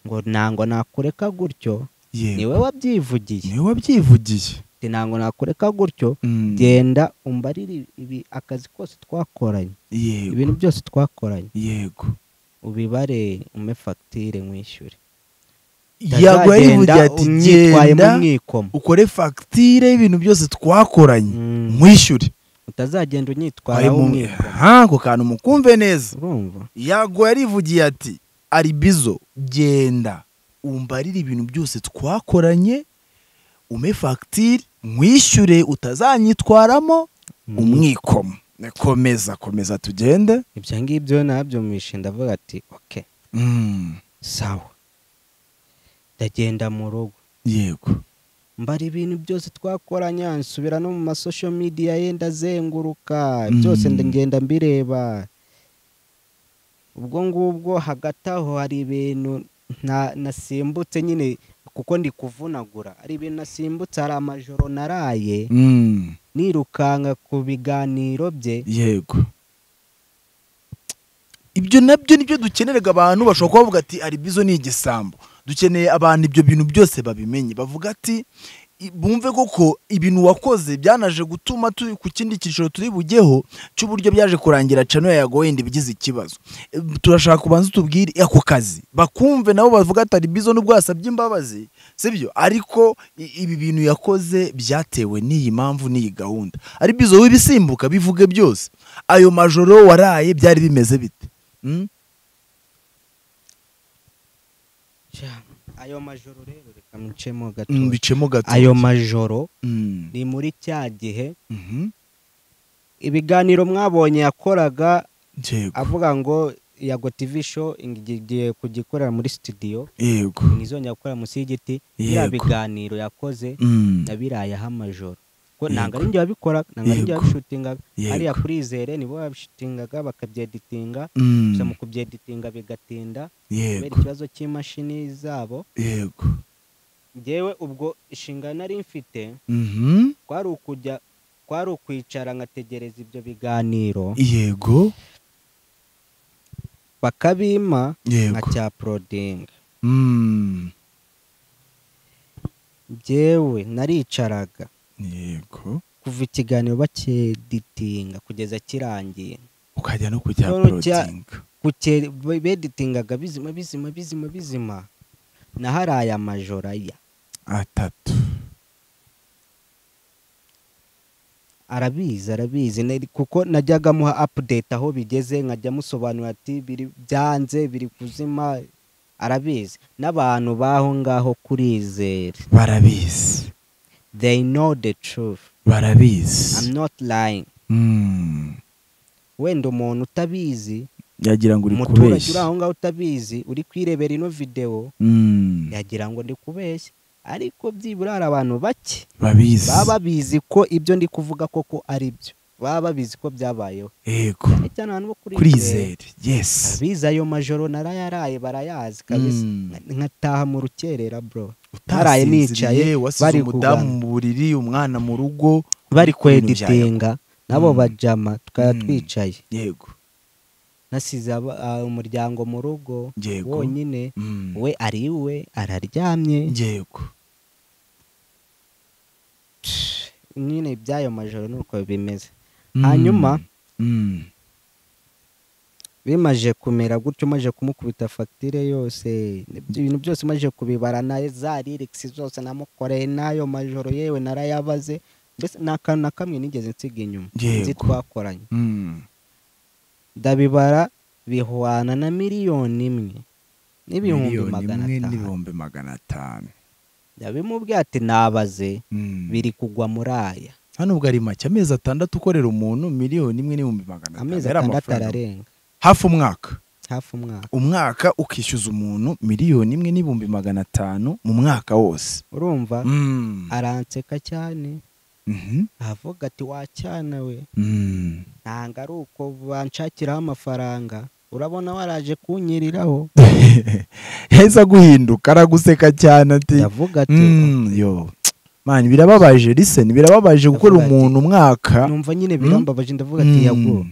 ngo ntango nakureka gutyo ni yego we wabyivugiye niwe wabyivugiye ati ntango nakureka gutyo Mm, genda umbarire ibi akazi kose twakoranye yego ibintu byose twakoranye yego ubibare ume fagitire mwishyure yego yarivugiye Utazagenda ati unyitwaye mu genda mwikomo ukore fagitire y'ibintu byose twakoranye Mm. mwishyure utazagenda unyitwara Ari mu- w'umwikomo Ha, ako kantu mukumve neza urumva yago yarivugiye ati aribizo genda umbarire ibintu byose twakoranye ume fagitire mwishyure utazanyitwaramo umwikomo komeza komeza tugende ibyo ngibyo nabyumishe ndavuga ati oke Mm, sawa ndagenda mu rugo yego mbara ibintu byose twakoranye nsubira no mu masosho midiya ye ndazenguruka Mm. byose ngenda mbireba ubwo ngubwo hagati aho hari ibintu nta- nasimbutse nyine kuko ndi kuvunagura hari ibintu nasimbutse hari amajoro naraye Mm, nirukanka ku biganiro bye yego ibyo nabyo nibyo dukenerega abantu bashobora kuba bavuga ati aribizo ni igisambo dukeneye abantu ibyo bintu byose babimenye bavuga ati "I- bumve koko ibintu wakoze byanaje gutuma turi ku kindi cyiciro turi bugeho cy'uburyo byaje kurangira cano ya yagoyenda ibigize ikibazo E, turashaka kubanza utubwire ako kazi bakumve nabo bavuga ati aribizo nubwo yasabye imbabazi sibyo ariko i- ibi bintu yakoze byatewe n'iyi mpamvu n'iyi gahunda aribizo w'ibisimbuka bivuge byose ayo majoro waraye byari bimeze bite Mm? Ja, ayo majoro rero reka micemo Mm, gatoya bicemo gato ayo majoro Mm, ni muri cya gihe mhm. ibiganiro mwabonye yakoraga yego avuga ngo yago tv show ngiye kugikorera muri studio yego ntizongera gukora munsi y'igiti biriya Yego. biganiro yakoze Mm, nabirayeho amajoro ko Yego. ntabwo ari njye wabikora ntabwo ari njye Yego. wabishutingaga Yego. hariya kuri izere nibo babishutingaga bakabyeditinga mm, gusa mu kubyeditinga bigatinda kubera yego ikibazo cy'imashini zabo yego ngewe ubwo inshingano nari mfite Mhm. kwari ukujya kwari ukwicara nkategereza ibyo biganiro yego bakabimpa nka yego cya porodinga Mm, ngewe naricaraga yego kuva ikiganiro bakeditinga kugeza kirangiye ukajya no kujya None cya- porotinga Kuke- be- beditingaga bizima bizima bizima bizima naharaye amajoro aya atatu arabizi arabizi nari- kuko najyaga muha apudeti aho bigeze nkajya musobanurira ati biri byanze biri kuzima arabizi n'abantu b'aho ngaho kurizera barabizi they know the truth i'm barabizi not lying Mm, wenda umuntu utabizi yagira ngo uri umuturage uri kubeshya aho ngaho utabizi uri kwirebera ino videwo Mm, yagira ngo ndi kubeshya ariko byibura hari abantu bake babizi baba babizi ko ibyo ndi kuvuga koko ari byo baba babizi ko byabayeho yego cyane cyane abantu bo kuri izere kurizere yes abize ayo majoro narayaraye barayazi kabisa Mm. Nka- nkataha mu rukerera bro Naraye nicaye, utasinziriye wasize bari umudamu kugana. mu buriri umwana mu rugo bari ku bintu bya kweditinga nabo Mm. bajama tukaba Mm. twicaye Yakobo. yego nasize aba- ah, umuryango mu rugo Yego. wonyine Mm. we ari iwe araryamye yego nyine iby'ayo majoro nuko bimeze Mm. hanyuma Mm. bimaje kumera gutyo maje kumukubita fagitire yose ibyo bintu byose maje kubibara na za ririgisi zose namukoreye n'ayo majoro yewe narayabaze mbese nta kantu na kamwe nigeze nsiga inyuma Yego. nzi twakoranye Mm. ndabibara bihwana na miliyoni imwe n'ibihumbi Miliyoni magana imwe atanu n'ibihumbi magana atanu ndabimubwiye ati nabaze Mm. biri kugwa muri aya hano ubwo ari make amezi atandatu ukorera umuntu miliyoni imwe n'ibihumbi magana atanu amezi yari atandatu amafaranga. ararenga hafi umwaka hafi umwaka umwaka ukishyuza umuntu miliyoni imwe n'ibihumbi magana atanu mu mwaka wose urumva Mm. aranseka cyane Mhm. avuga ati wacyana we Mm. ntabwo ari uko banshakiraho amafaranga urabona waraje kunyiriraho heza guhinduka araguseka cyane ati ndavuga ati "Mm, yo mani birababaje listen birababaje gukorera Ndavuga ati, umuntu umwaka numva nyine Mm. birambabaje ndavuga ati Mm. yago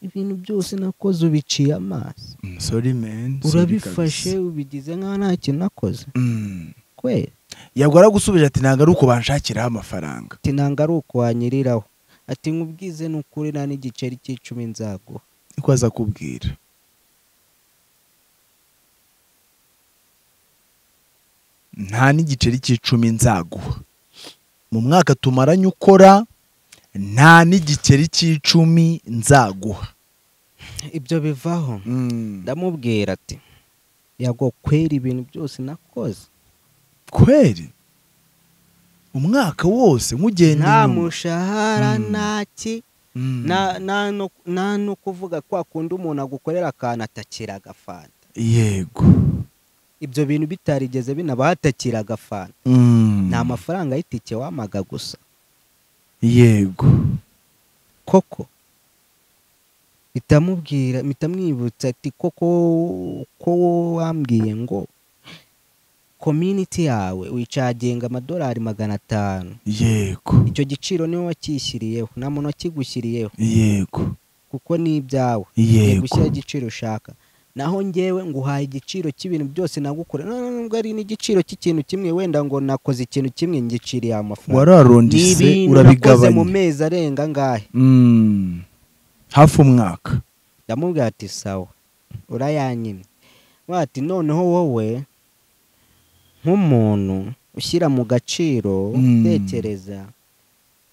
ibintu byose nakoze ubiciye amaso Mm, sorry man sorry urabifashe kabisa. ubigize nk'aho nta kintu nakoze Mm. kweri yabwo aragusubije ati ntabwo ari uko banshakiraho amafaranga ati nanga ari ukwanyiriraho ati nkubwize ni ukuri nta n'igiceri cy'icumi nzaguha niko aza kubwira nta n'igiceri cy'icumi nzaguha mu mwaka tumaranye ukora nta n'igiceri cy'icumi nzaguha ibyo bivaho ndamubwira ati yago kwera ibintu byose nakoze kweri umwaka wose nkugenda nta inyuma. mushahara Mm. ntaki Mm. nta- nta no- nta no kuvuga kwa kundi umuntu agukorera akantu atakira agafanta yego ibyo bintu bitarigeze binabaho atakira agafanta Mm. ni amafaranga y'itike wamaga gusa yego koko bitamubwira bitamwibutsa ati koko ko wowe wambwiye ngo community yawe wicagenga amadolari magana atanu yego icyo giciro niwe wakishyiriyeho nta muntu wakigushyiriyeho yego kuko ni ibyawe ugiye yego gushyira igiciro ushaka naho ngewe nguhaye igiciro cy'ibintu byose nagukora nubwo ari n'igiciro cy'ikintu kimwe wenda ngo nakoze ikintu kimwe ngiciriye ayo mafaranga ni wararondise ibintu nakoze mu urabigabanya mezi arenga angahe Mm. hafi umwaka ndamubwira ati sawa urayanyimye Mwa ati noneho wowe nk'umuntu ushyira mu gaciro Mm. utekereza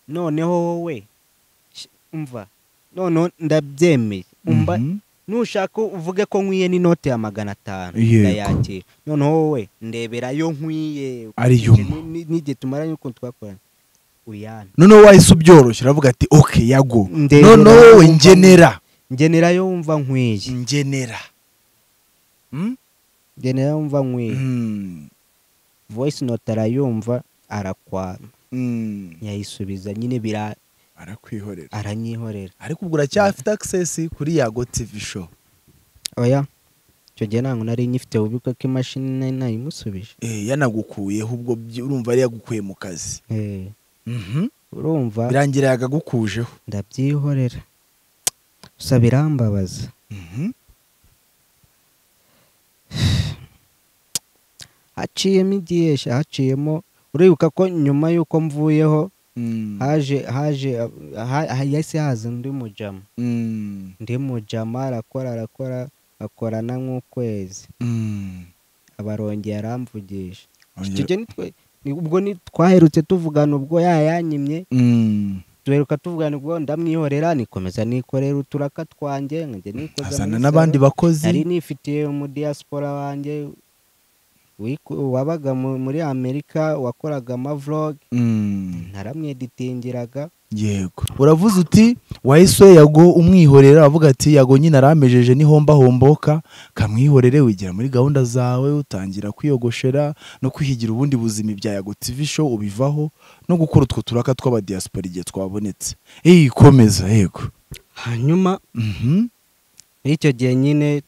noneho wowe sh- umva noneho ndabyemeye umva Mhm. nushaka uvuge ko nkwiye n'inote ya magana atanu Yego. ndayakira noneho wowe ndebera yo nkwiye Ariyo ukurikije mpa. ni- n'igihe tumaranye ukuntu twakorana uyane noneho wahise ubyoroshya uravuga ati oke yago Ndebera noneho yo wowe wumva- ngenera ngenera yo wumva nkwiye ngenera Mm? ngenera yo wumva nkwiye Mm. voice note arayumva arakwama Mm. yayisubiza nyine bira arakwihorera aranyihorera ariko ubwo uracyafite access kuri yago tv show oya icyo gihe ntabwo nari nyifite bubiko ko imashini nari nayimusubije Eh, yanagukuyeho ubwo byi- urumva yari yagukuye mu kazi Eh, Mhm. urumva birangira yagagukujeho ndabyihorera gusa birambabaza Mhm. haciyemo igihe sha, haciyemo uribuka ko nyuma y'uko mvuyeho Mm. haje haje ha- ha- yahise haza undi mujama Mm. undi mujama arakora arakora akorana nk'ukwezi Mm. abarongeye aramvugisha Ongera- Icyo gihe nitwe- ni- ubwo ni- twaherutse tuvugana ubwo yayanyimye Mm. duheruka tuvugana ubwo ndamwihorera nikomeza nikorera uturaka twanjye nkajya nikoza azana muri n'abandi salo. nari bakozi nifitiye umudiyasipora wanjye wiku- wabaga mu- muri amerika wakoraga amavlog Mm. naramweditingiraga yego uravuze uti wahise yago umwihorera avuga ati yago nyine aramejeje nihomba homboka kamwihorere wigira muri gahunda zawe utangira kwiyogoshera no kwihigira ubundi buzima ibya yago tv show ubivaho no gukora utwo turaka tw'abadiyasipora igihe twabonetse eyi komeza yego hanyuma Mhm. muri icyo gihe nyine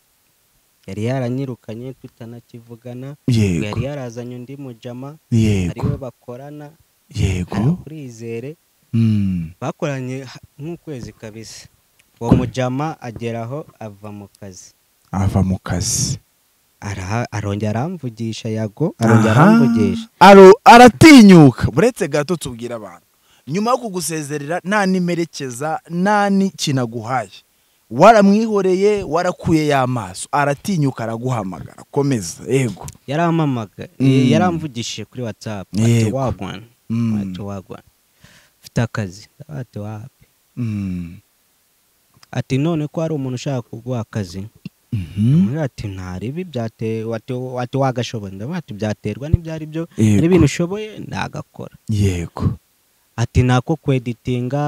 yari yaranyirukanye tutanakivugana yari yego yarazanye undi mujama yego ariwe bakorana yego kurizere Mm. bakoranye ha- nk'ukwezi kabisa uwo mujama ageraho ava mu kazi ava mu kazi Araha- arongera aramvugisha yago arongera Aha. aramvugisha Aro- aratinyuka buretse gato tubwira abantu nyuma yo kugusezerera nta n'imerekeza nta n'ikintu aguhaye waramwihoreye warakuye y'amaso aratinyuka araguhamagara komeza yego yaramamaga Mm. yaramvugishije kuri whatsapp ati Yego. wagwana Mm. ati wagwana ufite akazi Ndavuga ati wapi Mm. ati none ko hari umuntu ushaka kuguha akazi Mhm. Amubwira ati ntaribi byateye ati ati wagashoboye ndavuga ati byaterwa n'ibyo ari byo hari yego ibintu ushoboye ndagakora yego ati nako kweditinga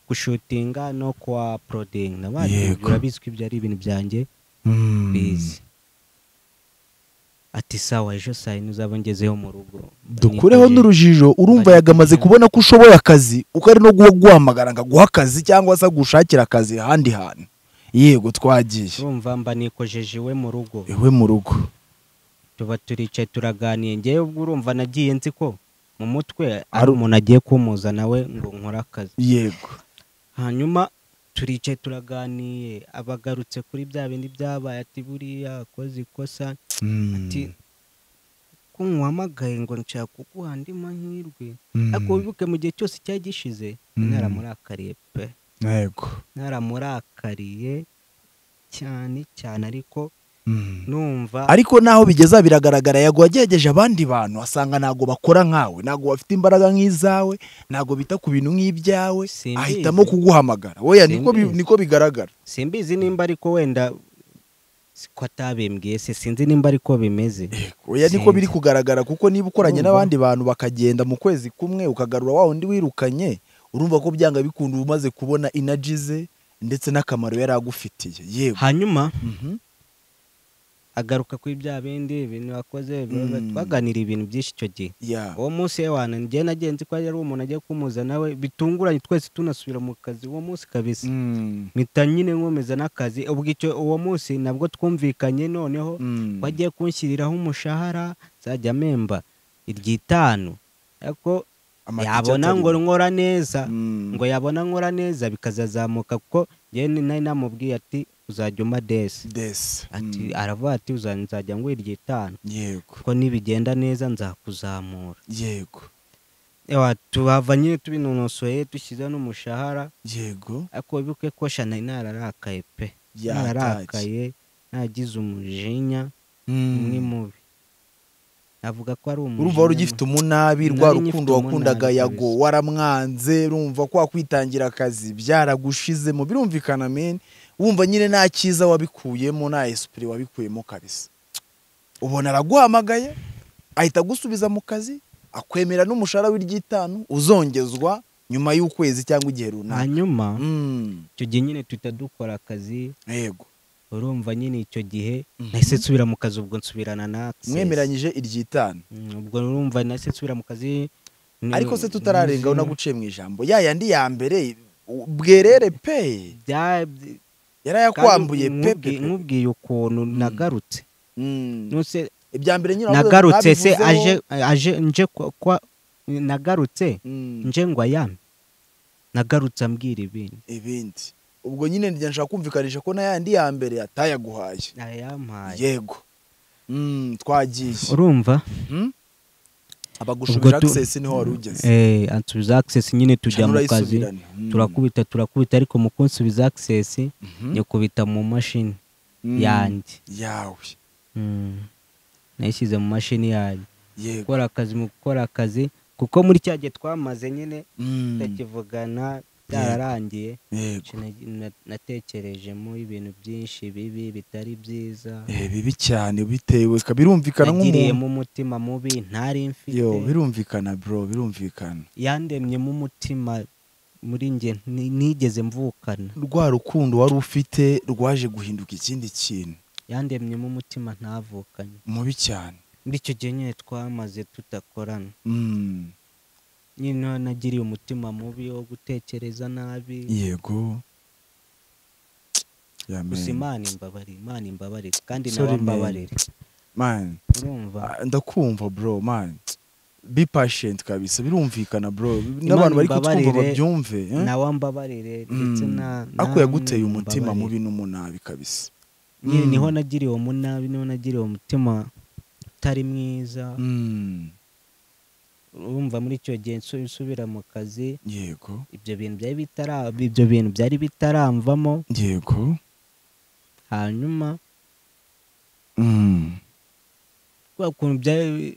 gushutinga no kwa porodingi ndavuga ati Yego. urabizwi ibyo ari ibintu byanjye Mm. bizi ati sawa ejo saa yine uzaba ngezeyo mu rugo dukureho Niteguye- n'urujijo urumva yagamaze kubona ko ushoboye akazi uko ari no guhamagara ngo aguhe akazi cyangwa se agushakira akazi ahandi hantu yego twagiye urumva mba nikojeje iwe mu rugo iwe mu rugo tuba turicaye turaganiye ngewe ubwo urumva nagiye nzi ko mu mutwe ari Ari- umuntu agiye kumuza nawe ngo nkore akazi yego hanyuma turicaye turaganiye abagarutse kuri bya bindi byabaye ati buriya akoze ikosa Mm. ati ko nkuhamagaye ngo nshaka kuguha andi mahirwe Mm. ariko wibuke mu gihe cyose cyari gishize Mm. naramurakariye pe yego naramurakariye cyane cyane ariko Mm. numva ariko naho bigeza biragaragara yago wagerageje abandi bantu asanga ntabwo bakora nkawe ntabwo bafite imbaraga nk'izawe ntabwo bita ku bintu nk'ibyawe Simbizi. ahitamo kuguhamagara weya niko bi- Simbizi. niko bigaragara simbizi nimba ariko wenda siko atabimbwiye se sinzi nimba ariko bimeze oya niko Sinzi. biri kugaragara kuko niba ukoranye Urumva? n'abandi bantu bakagenda mu kwezi kumwe ukagarura wa wundi wirukanye urumva ko byanga bikunda uba umaze kubona inaji ze ndetse n'akamaro yari agufitiye yego hanyuma Mhm. agaruka kuri bya bindi bintu wakoze biba- Mm. twaganiriye ibintu byinshi icyo gihe Ya. uwo munsi ewana njye nagenzi ko yari umuntu agiye kumuza nawe bitunguranye twese tunasubira mu kazi uwo munsi kabisa Mm. mpita nyine nkomeza n'akazi ubwo icyo uwo munsi nabwo twumvikanye noneho Mm. wagiye kunshyiriraho umushahara nzajya mpemba iry'itanu ariko Amatike yabona ngo atarimo. nkora neza Mm. ngo yabona nkora neza bikazazamuka kuko njyewe ni- nari namubwiye ati uzajya uma desi Des. ati Mm. aravuga ati "Uza- nzajya ngo iry'itanu yego kuko nibigenda neza nzakuzamura yego Ewa, tuhava nyine tubinonosoye dushyizeho n'umushahara yego ariko wibuke ko shana nari nararakaye pe yatashye nararakaye nagize umujinya umwe Mm. mubi navuga ko ari umujinya urumva wari ugifite umunabi rwa Nari ngifite rukundo wakundaga umunabi yago kabisa. waramwanze urumva ko wakwitangira akazi byaragushizemo birumvikana meni wumva nyine nta cyiza wabikuyemo nta esipure wabikuyemo kabisa ubona araguhamagaye ahita agusubiza mu kazi akwemera n'umushahara w'iry'itanu uzongezwa nyuma y'ukwezi cyangwa igihe runaka hanyuma Mm. icyo gihe nyine tuhita dukora akazi yego urumva nyine icyo gihe Mhm. nahise nsubira mu kazi ubwo nsubirana na Access. mwemeranyije iry'itanu Mm, ubwo urumva nahise nsubira mu kazi ni- ariko se tutararengaho ni- naguciye mu ijambo ya yandi ya mbere u- bwerere pe bya- bya- yarayakwambuye kandi pe pe nkubwi- pe. nkubwiye ukuntu nagarutse Mm. nuse ibya mbere nyine wavuze- nagarutse se babivuzeho. aje aje nje kwa- kwa nagarutse Mm. nje ngo ayame nagarutse ambwira ibintu ibindi ubwo nyine njya nshaka kumvikanisha ko na yandi ya mbere atayaguhaye ayampaye yego Mm, twagiye urumva Mhm. abagushubira Ubwo tu- access niho wari ugeze eh ansubiza access nyine tujya mu kazi Canurayisubirane. Mm. turakubita turakubita ariko mu kunsubiza access Mhm. nyikubita mu mashini Mm. yanjye yawe Mm. nayishyize mu mashini yanjye yego gukora akazi mu gukora akazi kuko muri cya gihe twamaze nyine Mm. tutakivugana byararangiye yego Naki- na- natekerejemo ibintu byinshi bibi bitari byiza Eh, bibi cyane bitewe birumvikana nk'umuntu yagiriyemo umutima mubi ntari mfite yo birumvikana bro birumvikana yandemyemo umutima muri njye ni- nigeze mvukana rwa rukundo wari ufite rwaje guhinduka ikindi kintu yandemyemo umutima ntavukanye mubi cyane muri icyo gihe nyine twamaze tutakorana Mm, nyine nagiriye umutima mubi wo gutekereza nabi yego Yeah, man. gusa imana imbabarire imana imbabarire kandi Sorry, nawe man. mbabarire Man, urumva ah, ndakumva bro man be patient kabisa birumvikana bro Imana n'abantu bari kutwumva imbabarire, babyumve eh? nawe mbabarire ndetse Mm. na ariko namwe yaguteye umutima mumbabarire. mubi n'umunabi kabisa nyine Mm. niho nagiriye umunabi niho nagiriye umutima utari mwiza Mm, urumva muri icyo gihe nsu- nsubira mu kazi yego ibyo bintu byari bitara ibyo bintu byari bitaramvamo yego hanyuma Mm, kwa kuntu byari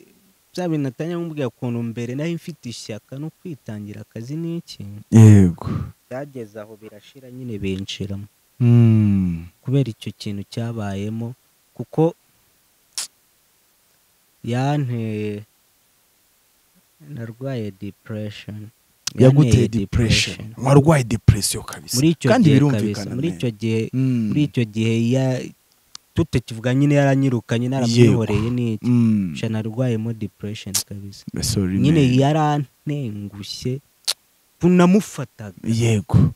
bya bintu natangiye kumubwira ukuntu mbere nari mfite ishyaka no kwitangira akazi n'iki yego byageze aho birashira nyine binshiramo Mm, kubera icyo kintu cyabayemo kuko yanteye narwaye depression yaguteye Yanteye depression warwaye depression kabisa muri icyo kandi gihe kabisa birumvikana muri man. icyo gihe Mm. muri icyo gihe ya- tutakivuga nyine yaranyirukanye naramuhoreye n'iki Mm. sha narwayemo depression kabisa Sorry, nyine man. yarantengushye tunamufataga yego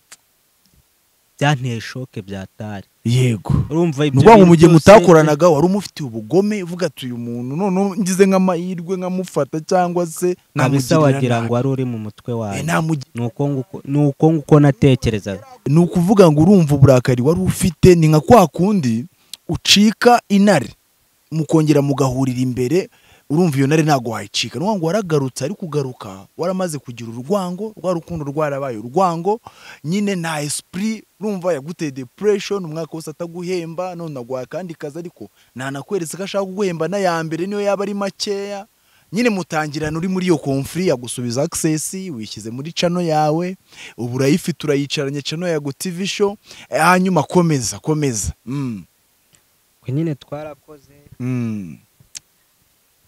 byanteye shoke byatari yego urumva ni ibyo ukuvuga ngo bintu mu gihe byose- mutakoranaga wari umufitiye ubugome uvuga ati uyu muntu noneho ngize nk'amahirwe nkamufata cyangwa se kabisa namugirira wagira nabi. ngo wari uri mu mutwe Eh, wawe namugi- ni uko nguko- ni uko nguko natekerezaga ni ukuvuga ngo urumva uburakari wari ufite ni nka kwa kundi ucika inare mukongera mugahurira imbere urumva iyo nare ntabwo wayicika ni ukuvuga ngo waragarutse ariko ugaruka waramaze kugira urwango rwa rukundo rwarabaye urwango nyine nta esprit urumva yaguteye depression umwaka wose ataguhemba none aguha akandi kazi ariko ntanakweretse ko ashaka kuguhemba n'aya mbere niyo yaba ari makeya nyine mutangirana uri muri iyo konfuri yagusubiza access wishyize muri cano yawe ubu urayifite urayicaranye cano ya TV show eh, hanyuma komeza komeza Mm, Twe nyine twarakoze mm.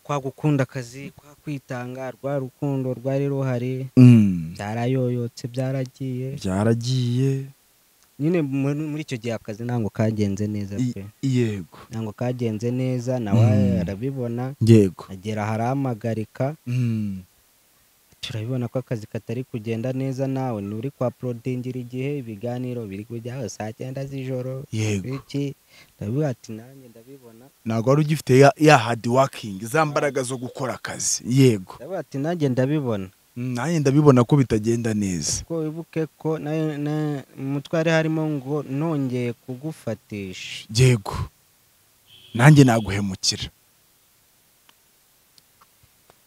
kwa gukunda akazi kwa kwitanga rwa rukundo rwari ruhari Mm. byarayoyotse byaragiye byaragiye nyine muri muri icyo gihe akazi ntabwo kagenze neza I- pe yego ntabwo kagenze neza nawe Mm. arabibona yego agera aharahagarika Mm. turabibona ko akazi katari kugenda neza nawe nturi kwa porodingira igihe ibiganiro biri kujyaho saa cyenda z'ijoro yego iki ndabivuga ati nanjye ndabibona ntabwo wari ugifite ya, ya hard working za mbaraga zo gukora akazi yego ndabivuga ati nanjye ndabibona Mm, nanjye ndabibona ko bitagenda neza ko wibuke ko na- na- mu mutwe hari harimo ngo nongeye kugufatisha yego nanjye naguhemukira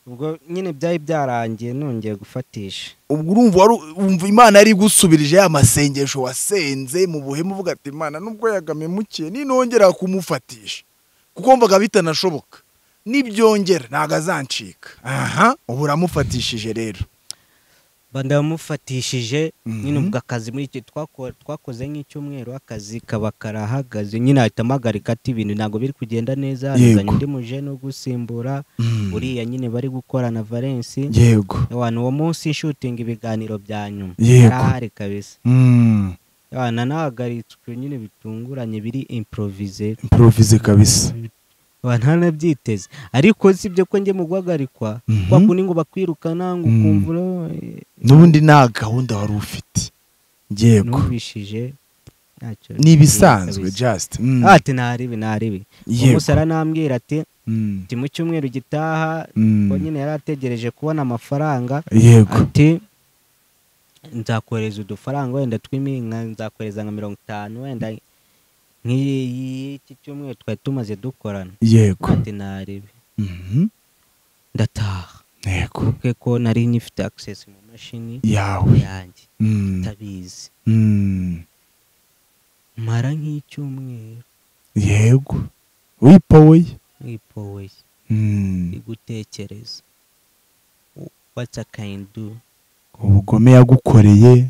ubwo nyine byari byarangiye nongeye gufatisha ubwo urumva waru- wumva imana yari igusubirije ya masengesho wasenze mu buhemu uvuga ati imana nubwo yagamemukiye ninongera kumufatisha kuko mbaga bitanashoboka nibyongera ntabwo azancika aha ubu uramufatishije rero bandamufatishije Mhm. nyine ubwo akazi muri icyo twako- twakoze nk'icyumweru akazi kaba karahagaze nyine ahita amagarika ati ibintu ntabwo biri kugenda neza azanye undi mujene wo gusimbura uriya nyine bari gukorana valensi yego abantu uwo munsi nshutinga ibiganiro bya nyuma Yego. yarahari kabisa abana nahagaritswe nyine bitunguranye biri improvize improvize kabisa abantu ntanabyiteze ariko si ibyo ko njye mu guhagarikwa Mhm. kwa kundi ngo bakwirukana ngo Mm. ukumva ura- n'ubundi nta gahunda wari ufite yego numvishije ntacyo ni ibisanzwe kabisa. just ati ntaribi ntaribi umusore arambwira ati "Ati, mu cyumweru gitaha ko nyine yari ategereje kubona amafaranga yego ati nzakohereza udufaranga wenda tw'iminka nzakohereza nka mirongo itanu wenda nk'iki cyumweru twari tumaze dukorana yego ati ntaribi Mhm. ndataha yego kuko ko nari nyifite access mu mashini yawe yanjye Mm. ndabizi Mm. mara nk'icyumweru yego wipoye nkipoye Mm. gutekereza what's a can do ubugome yagukoreye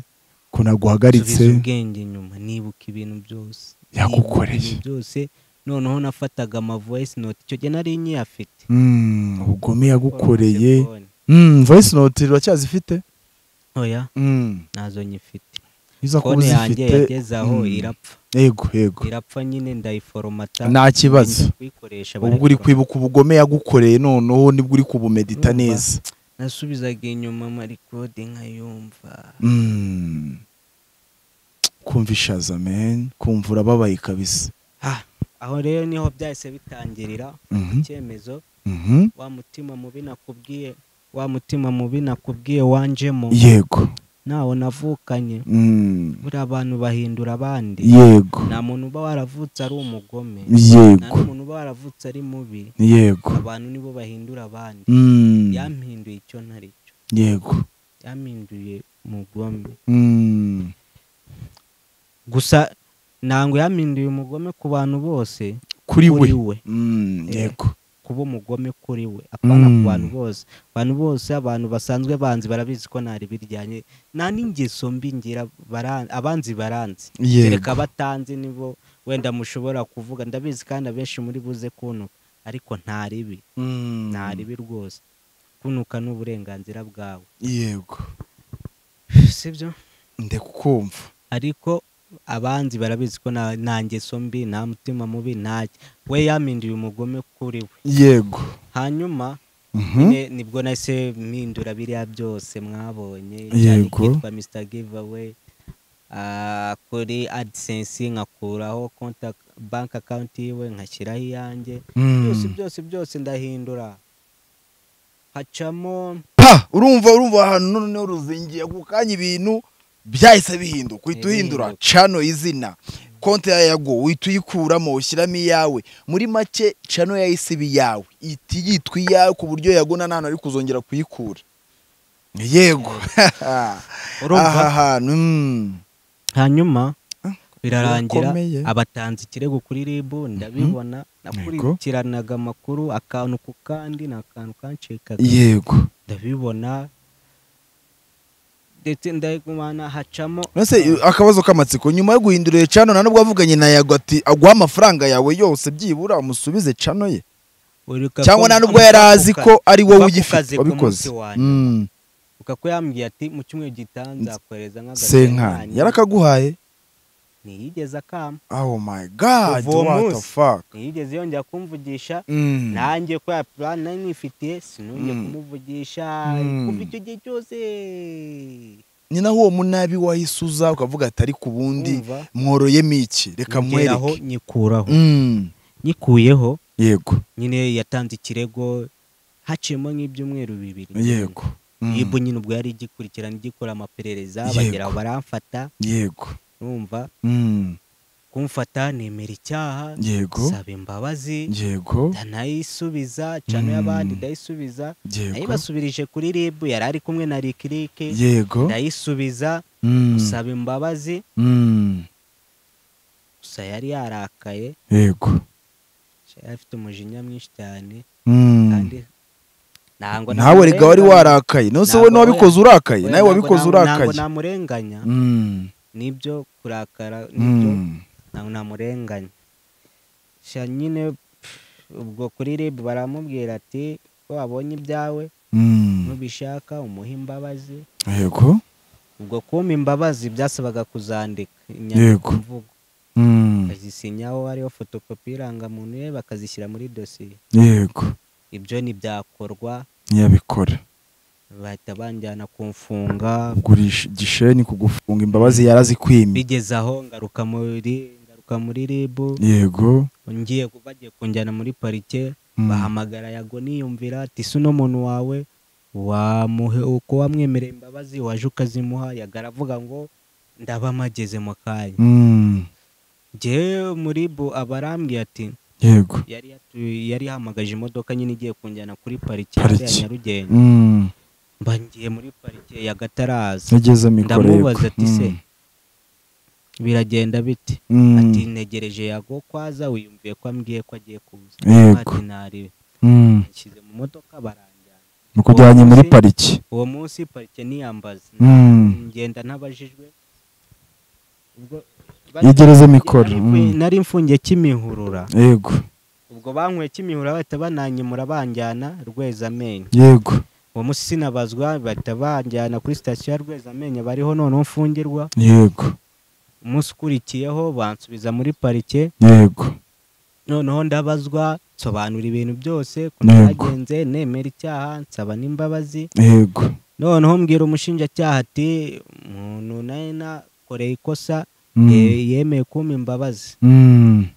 ko naguhagaritse subiza ubwenge inyuma nibuka ibintu byose Yagukoreye. Nibuka ibintu byose noneho nafataga ama voice note icyo gihe nari nyiyafite Mm, ubugome yagukoreye Kwa telefone. Mm, voice note uracyazifite oya Mm. nazo nyifite iza kuba konti yanjye uzifite yageze aho Mm. irapfa yego yego irapfa nyine ndayiforomata nta kibazo Ngiye kuyikoresha ubwo uri barayikora. kwibuka ubugome yagukoreye noneho nibwo uri kubumedita Urumva? neza nasubizaga inyuma amarikode nkayumva Mm. kumva ishaza men kumva urababaye kabisa Ah, aho rero niho byahise bitangirira Mhm. icyemezo Mhm. wa mutima mubi nakubwiye wa mutima mubi nakubwiye wanjemo yego ntawo navukanye Mm. buriya abantu bahindura abandi yego nta muntu uba waravutse ari umugome nta yego n'umuntu uba waravutse ari mubi yego abantu nibo bahindura abandi Mm. yampinduye icyo ntari cyo yego yampinduye umugome Mm. gusa ntabwo yampinduye umugome ku bantu bose kuri we kuri we Mm, Eh. yego kuba umugome kuri we apana ku Mm. bantu bose abantu bose abantu basanzwe banzi barabizi ko ntari biryanye nta n'ingeso mbi ngira bara- abanzi baranzi yego reka batanzi nibo wenda mushobora kuvuga ndabizi kandi abenshi muri buze kuntuka ariko nta ribi Mm, nta ribi rwose kunuka ni uburenganzira bwawe yego sibyo ndekukumva ariko abanzi barabizi ko nta- nta ngeso mbi nta mutima mubi ntacyo we yaminduye umugome kuri we yego hanyuma Mhm. nyine nibwo nahise mpindura biriya byose mwabonye cyane Yego. kitwa mr giveaway ah, kuri adisensi nkakuraho contact bank account yiwe nkashyiraho iyanjye byose Mm. byose byose ndahindura hacamo pa urumva urumva ahantu noneho ruzingiye ako kanya ibintu byahise bihinduka uhita uhindura Bihinduka. cano izina konti yawe ya go uhita uyikuramo ushyiramo iyawe muri make cano yahise iba iyawe ihita yitwa iyawe ku buryo yagona nta hantu ari kuzongera kuyikura yego aha urumva hantu mm. hanyuma Ah, birarangira rukomeye. abatanze ikirego kuri rib ndabibona nakurikiranaga amakuru akantu ku kandi ni akantu kancikaga yego ndabibona ndetse ndagumana hacamo nose akabazo k'amatsiko nyuma yo guhindura iyo cano nta nubwo wavuganye na yago ati aguha amafaranga yawe yose byibura umusubize cano ye Uribuka cyangwa ko nta nubwo mvuga yari ko azi ku ko ari wowe kuva ku ugifite kazi ku wabikoze munsi wa Mm. Uka ko yambwiye ati mu cyumweru gitaha nzakohereza senkani yarakaguhaye ntiyigeze akama oh my god Kuva uwo what the munsi. fuck ntiyigeze yongera kumvugisha Mm. nanjye ko ya purani nari nifitiye sinongeye Mm. kumuvugisha Mm. kuva icyo gihe cyose ni naho uwo munabi wahisuza ukavuga ati ariko ubundi Urumva? mworoyemo iki reka Ngeraho mwereke nyikuraho Mm. nyikuyeho yego nyine yatanze ikirego haciyemo nk'ibyumweru bibiri yego Mm. yibu nyine ubwo yari igikurikirana igikora amaperereza Yego. bagera aho baramfata yego numva Mm. kumfata nemera icyaha yego saba imbabazi yego ndanayisubiza cano Mm. y'abandi ndayisubiza yego nayibasubirije kuri rib yari ari kumwe na rikirike yego ndayisubiza Mm. gusaba imbabazi Mm. gusa yari yarakaye yego yari afite umujinya mwinshi cyane Mm. kandi ntabwo nawe rega wari namurenganya. warakaye nose Ntabwo we n'uwabikoze urakaye Oya, nawe ntabwo wabikoze namu- ntabwo urakaye namurenganya Mm. nibyo kurakara nibyo Mm. ntabwo namurenganya sha nyine pff, ubwo kuri rib baramubwira ati ko wabonye ibyawe Mm. nubishaka umuhe imbabazi yego ubwo kumpa imbabazi byasabaga kuzandika Yego. inyandikomvugo Mm. bakazisinyaho hariho fotokopi y'irangamuntu ye bakazishyira muri dosiye yego ibyo ntibyakorwa ntiyabikora bahita banjyana kumfunga kugurisha igisheni kugufunga imbabazi yarazikwimye bigeze aho ngaruka muri ngaruka muri ribu yego ngiye ku- bagiye kunjyana muri parike Mm. bahamagara yago niyumvira ati si uno muntu wawe wamuhe uko wamwemereye imbabazi waje ukazimuha yaga aravuga ngo ndaba mpageze mu kanya Mm. njyewe muri bu abarambwiye ati yego yari yatu- yari yahamagaje imodoka nyine igiye kunjyana kuri parike hanze ya Parike. nyarugenge Mm. mba ngiye muri parike ya gataraza yageze mikoro yego Ndamubaza ati se, Mm. biragenda bite Mm. ati negereje yago kwaza wiyumviye ko ambwiye ko agiye kuza Yego. ati ntariwe Mm. nshyize mu modoka baranjyana mukujyanye muri Uwo pariki uwo munsi parike niyambaza Mm. ngenda ntabajijwe ubwo Yegereze nari- mikoro, nari mfu- mm. nari mfungiye kimihurura yego ubwo bankuye kimihurura bahita bananyimura banjyana rwezamenyo yego uwo munsi sinabazwa bahita banjyana kuri sitasiyo ya rwezamenyo bariho noneho mfungirwa yego umunsi ukurikiyeho bansubiza muri parike yego noneho ndabazwa nsobanura ibintu byose ku Yego. byagenze nemera icyaha nsaba n'imbabazi yego noneho mbwira umushinjacyaha ati umuntu nawe nakoreye ikosa Mm. ye- yemeye kumpa imbabazi Mm.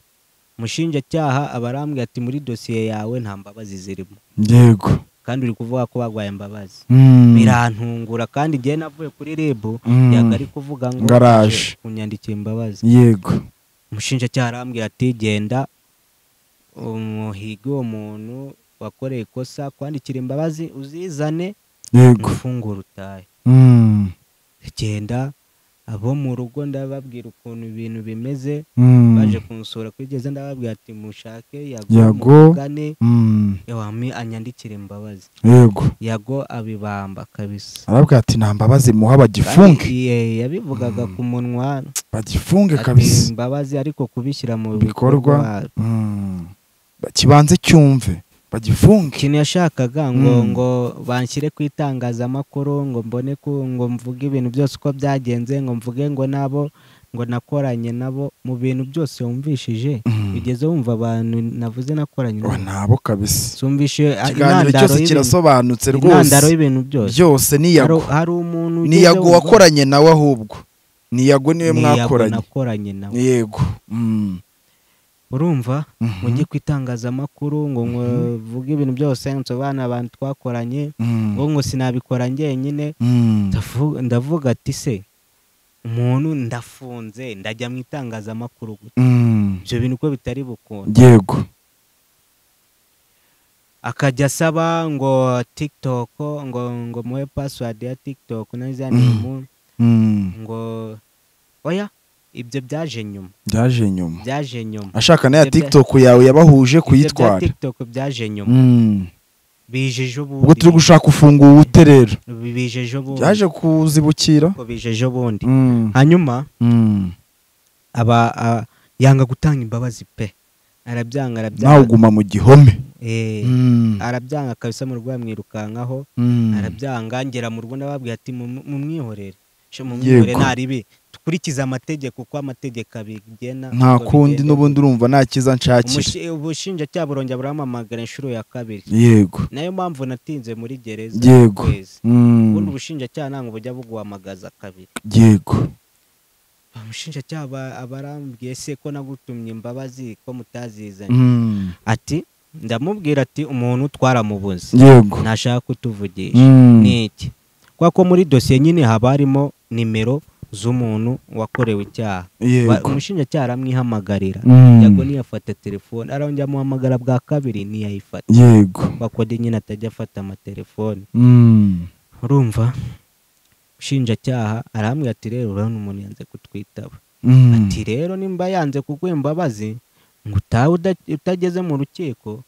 umushinjacyaha aba arambwira ati muri dosiye yawe nta mbabazi zirimo yego kandi uri kuvuga ko bagwaye imbabazi Mm. birantungura kandi igihe navuye kuri rebu Mm. yagari kuvuga ngo Garaje. aje kunyandikira imbabazi yego umushinjacyaha arambwira ati genda umuhige uwo muntu wakoreye ikosa kwandikira imbabazi uzizane yego ufungura utahe Mm. genda abo mu rugo ndababwira ukuntu ibintu bimeze Mm. baje kunsura kuri gereza ndababwira ati mushake Yago. yago mugane Mm. yawami anyandikire imbabazi yego yago abibamba kabisa arabwira ati nta mbabazi muha bagifunge Kandi, eh, yabivugaga ku munwa bagifunge ati kabisa imbabazi ariko kubishyira mu Bikorwa. bikorwa Mm. Ba- kibanze cyumve bagifunge ikintu yashakaga ngo Mm. ngo banshyire ku itangazamakuru ngo mbone ko ngo mvuge ibintu byose uko byagenze ngo mvuge ngo nabo ngo nakoranye nabo mu bintu byose wumvishije Mm. ugeze wumva abantu navuze nakoranye Oh, nabo nabo kabisa zumvishe a- ikiganiro intandaro cyose y'ibintu- kirasobanutse intandaro rwose y'ibintu byose byose ni hari, yago hari umuntu ni ugeze yago wumva- wakoranye nawe ahubwo niyago niwe niyago mwakoranye nakoranye nawe yego Mm. urumva Mhm. mujye ku itangazamakuru ngo muvuge ibintu byose nsobanura abantu twakoranye Mm. ngo ngo sinabikora njyenyine Mm. Ndavu- ndavuga ati se umuntu ndafunze ndajya mu itangazamakuru gusa." Mm. ibyo bintu uko bitari bukunda yego akajya asaba ngo tiktok ngo ngo muhe pasiwadi ya tiktok nazo Mhm. nemu Mm. ngo oya ibyo byaje nyuma byaje nyuma byaje nyuma ashaka n'aya Ibyo bya- tiktok yawe yabahuje Ibyo bya kuyitwara tiktok byaje nyuma Mm. bijeje ubundi ubwo turi gushaka ufungura ute rero bijeje ubundi byaje kuzibukira ko bijeje ubundi Mm. hanyuma Mm. aba a- yanga gutanga imbabazi pe arabyanga nawe arabyanga uguma mu gihome Eh, Mm. arabyanga kabisa mu mwirukankaho Mm. arabyanga ngera mu rugo ndababwira ati "Mu- mumwihorere Sho mumwihorere Yego. ntaribi dukurikize amategeko uko amategeko abigena nta uko kundi bigenda." n'ubundi urumva nta cyiza nshakira Umushi- ubushinjacyaha burongera buramamagara inshuro ya kabiri yego nayo mpamvu natinze muri gereza Yego. ukwezi Mm. ubundi ubushinjacyaha ntabwo bujya buguhamagaza kabiri yego umushinjacyaha aba- aba arambwiye se ko nagutumye imbabazi ko mutazizanye Mm. ati ndamubwira ati umuntu twaramubuze yego ntashaka kutuvugisha Mm. ni iki kubera ko muri dosiye nyine haba harimo nimero z'umuntu wakorewe icyaha Ba- yego umushinjacyaha aramwihamagarira Mm. yago ntiyafata telefone arongera amuhamagara bwa kabiri ntiyayifata yego bakode nyine atajya afata amatelefone Mm. urumva umushinjacyaha arambwira ati rero urabona umuntu yanze kutwitaba Mm. ati rero nimba yanze kuguha imbabazi ngo utahe uda- utageze mu rukiko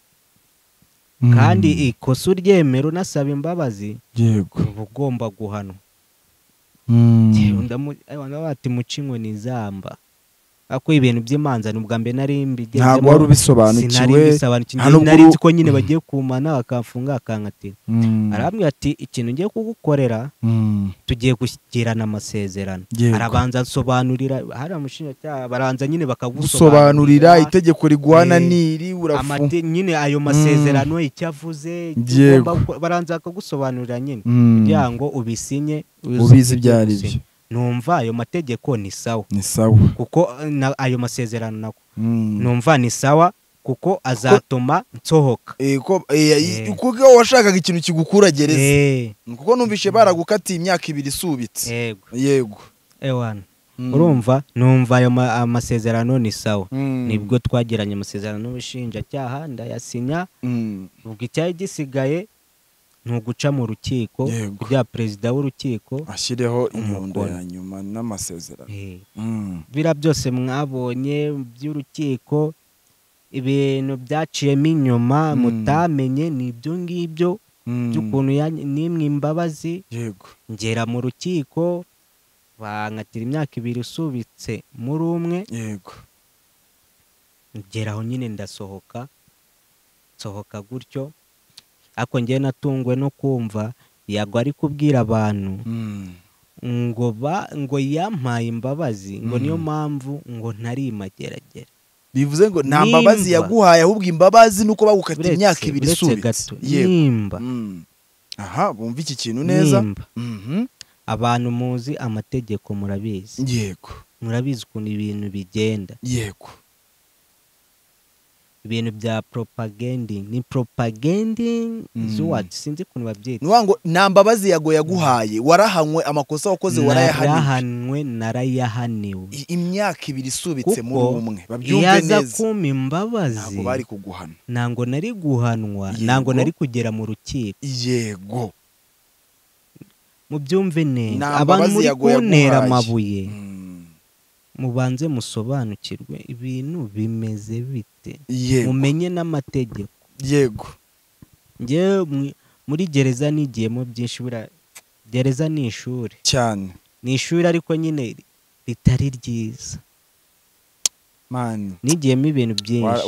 Mm. kandi ikosa uryemera unasaba imbabazi yego uba ugomba guhanwa Mm. Njyewe ndamu- abantu baba bati muca inkoni izamba ako ibintu by'imanza ni ubwa mbere nari mbigezemo ntabwo wari ubisobanukiwe sinari mbisobanukiwe nta nubwo nari uru- nzi ko nyine Mhm. bagiye kumana bakamfunga bakankatira Mm. arambwira ati ikintu ngiye kugukorera Mm. tugiye gushyikirana amasezerano Yego. arabanza asobanurira hari amushinjacyaha baranza nyine gusobanurira itegeko rigwana Eh, n'iri urafu amate- nyine ayo masezerano icyo avuze icyo Yego. ugomba gukora, baranza bakagusobanurira nyine Mm. kugira ngo ubisinye uze ubizi ujye ibyo ari byo gusinya. numva ayo mategeko ni sawa ni sawa kuko na- ayo masezerano nako Mm. numva ni sawa kuko azatuma nsohoka Eh, ko eh, Eh. kuko washakaga ikintu kigukura gereza Eh, kuko numvishe baragukatiye imyaka ibiri isubitse yego yego ewana Mm. urumva numva ayo ma- amasezerano ni sawa Mm. nibwo twagiranye amasezerano n'ubushinjacyaha ndayasinya Mm. ubwo icyari gisigaye ni uguca mu rukiko Yego. kugira perezida w'urukiko ashyireho inyundo Umukono. ya nyuma n'amasezerano Eh, Mm. bira byose mwabonye by'urukiko ibintu byaciyemo inyuma Mm. mutamenye ni ibyo ngibyo Mm. by'ukuntu yanyi- nimwe imbabazi yego ngera mu rukiko bankatira imyaka ibiri isubitse muri umwe yego ngera aho nyine ndasohoka nsohoka gutyo ariko ngewe natunguwe no kumva yago ari kubwira abantu Mm. ngo ba ngo yampaye imbabazi ngo Mm. niyo mpamvu ngo ntari imageragera bivuze ngo nta Nimba- mbabazi yaguhaye ahubwo imbabazi nuko bagukatiye Uretse- imyaka ibiri uretse isubitse gato yego nimba Mm. aha bumva iki kintu neza nimba Mhm. abantu muzi amategeko murabizi yego murabizi ukuntu ibintu bigenda yego ibintu bya propaganding ni propaganding Mm. is what sinzi ukuntu babyita nuwa ngo nta mbabazi yago yaguhaye warahanywe amakosa wakoze warayahaniwe narahanwe narayahaniwe I- imyaka ibiri isubitse muri Kuko umwe iyo babyumve aza neza kumpa imbabazi ntabwo bari kuguhana ntabwo nari guhanwa Yego. ntabwo nari kugera mu rukiko yego mubyumve neza Nta abantu mbabazi muri yago kuntera yaguhaye. amabuye Mm. mubanze musobanukirwe ibintu bimeze bite yego mumenye n'amategeko yego njyewe mu- muri gereza nigiyemo byinshi buriya gereza ni ishuri cyane ni ishuri ariko nyine ritari ryiza mani nigiyemo ibintu byinshi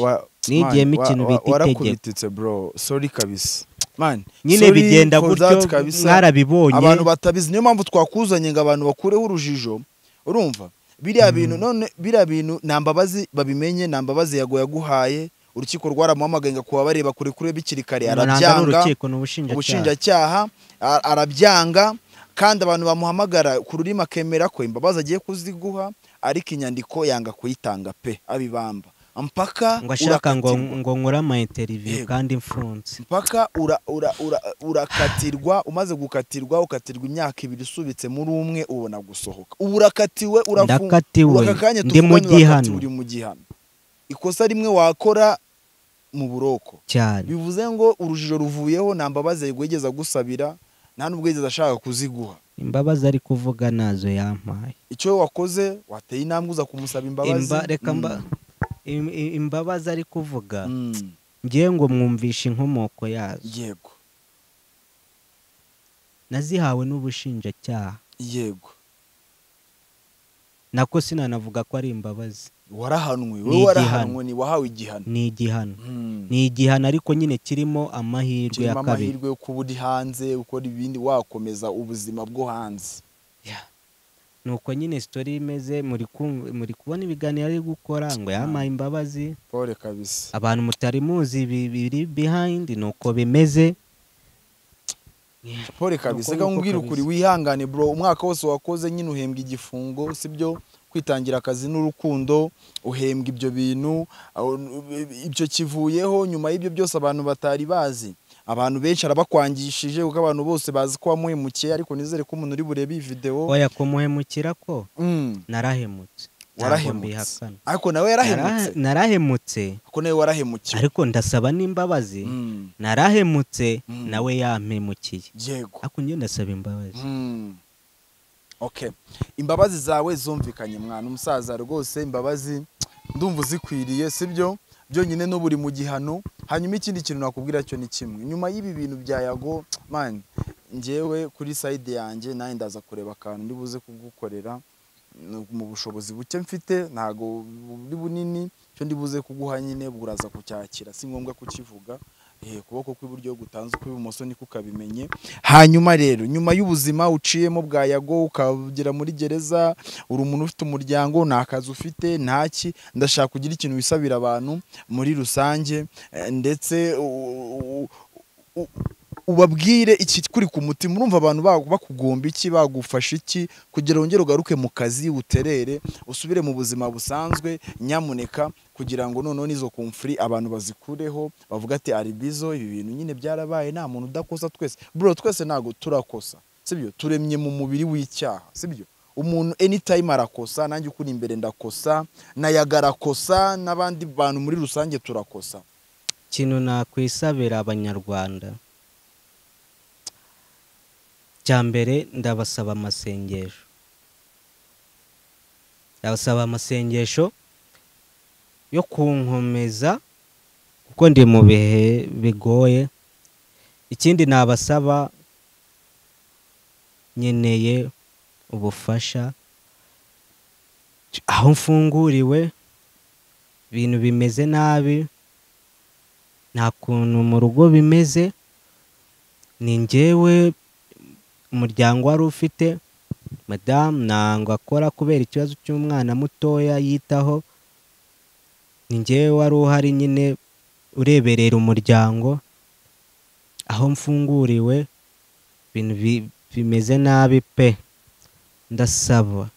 Nigiyemo ikintu bita itegeko. warakubititse bro sorry kabisa mani nyine sorry bigenda for gutyo that kabisa. mwarabibonye abantu batabizi niyo mpamvu twakuzanye ngo abantu bakureho urujijo urumva biriya bintu none biriya bintu nta mbabazi babimenye nta mbabazi yago yaguhaye urukiko rwaramuhamagaye ngo kuba bareba kure kure bikiri kare Nanga ari arabyanga urukiko ni ubushinjacyaha ubushinjacyaha a- arabyanga kandi abantu bamuhamagara ku rurimi akemera ko imbabazi agiye kuziguha ariko inyandiko yanga kuyitanga pe abibamba mpaka ngo ashaka ngo urakatirwa. ngo nkore amayinteriviyu Yego. kandi mfunze mpaka ura- ura- ura- urakatirwa umaze gukatirwa ukatirwa imyaka ibiri usubitse muri umwe ubona gusohoka ubu urakatiwe urafungwa ndakatiwe aka kanya ndi mu tuvuganye urakatiwe gihano uri mu gihano ikosa rimwe wakora mu buroko cyane bivuze ngo urujijo ruvuyeho nta mbabazi yigeze agusabira nta n'ubwo yigeze ashaka kuziguha imbabazi ari kuvuga nazo yampaye icyo wakoze wateye intambwe uza kumusaba imbabazi Imba- reka Mm. mba- im- im- imbabazi ari kuvuga Mm. ngewe ngo mwumvishe inkomoko yazo yego nazihawe n'ubushinjacyaha yego nako sinanavuga ko ari imbabazi warahanwe Ni wowe warahanwe ni wahawe igihano ni igihano Mm. ni igihano ariko nyine kirimo amahirwe ya kirimo kabiri amahirwe yo kuba uri hanze ukora ibindi wakomeza ubuzima bwo hanze nuko nyine sitori imeze muri kumva- muri kubona ibiganiro ari gukora ngo yampaye imbabazi pole kabisa abantu mutari muzi bi- biri behind nuko bimeze pole kabisa reka Nuko nuko nkubwire kabisa. ukuri wihangane bro umwaka wose wakoze nyine uhembwa igifungo sibyo kwitangira akazi n'urukundo uhembwa ibyo bintu aho- ibyo kivuyeho nyuma y'ibyo byose abantu batari bazi abantu benshi arabakwangishije kuko abantu bose bazi ko wamuhemukiye ariko nizere ko umuntu uri burebe iyi videwo oya kumuhemukira ko Mm, narahemutse Ntabwo warahemutse mbihakana. ariko nawe yarahemutse Nara- narahemutse ariko nawe warahemukiwe ariko ndasaba n'imbabazi Mm, narahemutse Mm. nawe yampemukiye yego ariko njye ndasaba imbabazi Mm. Okay. Imbabazi zawe zumvikanye mwana umusaza rwose imbabazi ndumva uzikwiriye sibyo byonyine n'ubu uri mu gihano hanyuma ikindi kintu nakubwira cyo ni kimwe nyuma y'ibi bintu bya yago man ngewe kuri side yanjye nawe ndaza kureba akantu ndi buze kugukorera n- mu bushobozi buke mfite ntago buri bunini cyo ndi buze kuguha nyine buraza kucyakira si ngombwa kukivuga eh, ukuboko kw'iburyo gutanze ukw'ibumoso niko ukabimenye hanyuma rero nyuma y'ubuzima uciyemo bwa yago ukagera muri gereza uri umuntu ufite umuryango nta kazi ufite ntaki ndashaka kugira ikintu wisabira abantu muri rusange eh, ndetse u- u- u- ubabwire ikikuri ku mutima urumva abantu ba- bakugomba iki bagufasha iki kugira wongere ugaruke mu kazi uterere usubire mu buzima busanzwe nyamuneka kugira ngo noneho n'izo kumfuri abantu bazikureho bavuga ati aribizo ibi bintu nyine byarabaye nta muntu udakosa twese bro twese ntabwo turakosa sibyo turemye mu mubiri w'icyaha sibyo umuntu anytime arakosa nanjye ukuri imbere ndakosa na yaga arakosa n'abandi bantu muri rusange turakosa ikintu nakwisabira abanyarwanda cya mbere ndabasaba amasengesho ndabasaba amasengesho yo kunkomeza kuko ndi mu bihe bigoye ikindi nabasaba nkeneye ubufasha aho mfunguriwe ibintu bimeze nabi nta kuntu mu rugo bimeze ni njyewe umuryango wari ufite madamu ntabwo akora kubera ikibazo cy'umwana mutoya yitaho ni njyewe wari uhari nyine ureberera umuryango aho mfunguriwe ibintu bi- bimeze nabi pe ndasaba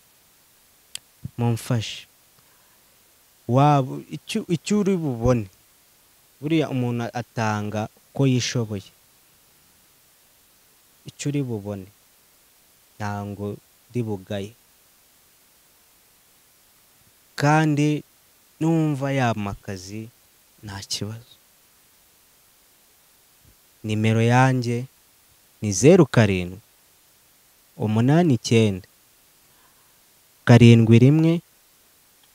mumfashe waba icyo icyo uri bubone buriya umuntu atanga uko yishoboye icyo uri bubone ntabwo uri bugaye kandi numva yamakazi nta kibazo nimero yanjye ni zeru karindwi umunani icyenda karindwi rimwe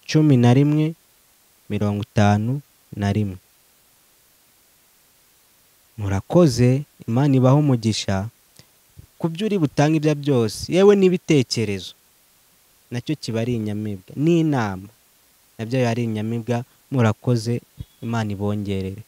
cumi na rimwe mirongo itanu na rimwe murakoze imana ibaha umugisha ku byo uri butange ibyo byose yewe n'ibitekerezo nacyo kiba ari inyamibwa n'inama nabyo biba ari inyamibwa murakoze imana ibongerere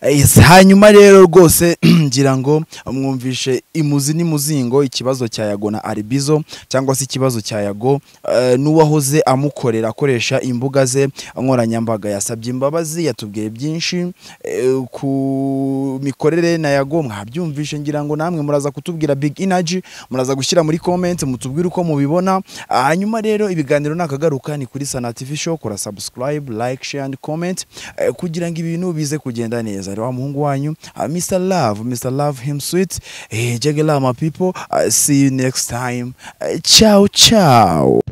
Yes, hanyuma rero rwose ngira ngo mwumvishe imuzi n'imuzingo ikibazo cya yago na aribizo cyangwa se ikibazo cya yago eh, n'uwahoze amukorera akoresha imbuga ze nkoranyambaga yasabye imbabazi yatubwiye byinshi eh, ku mikorere na yago mwabyumvishe ngira ngo namwe muraza kutubwira big energy muraza gushyira muri comment mutubwire uko mubibona Ah, hanyuma rero ibiganiro nakagaruka ni kuri sana tv show kora subscribe like share and comment eh, kugira ngo ibintu bize kugenda neza rero wa muhungu wanyu ah, mr love mr love him sweet hey, jagela my people Ah, see you next time Eh, ciao ciao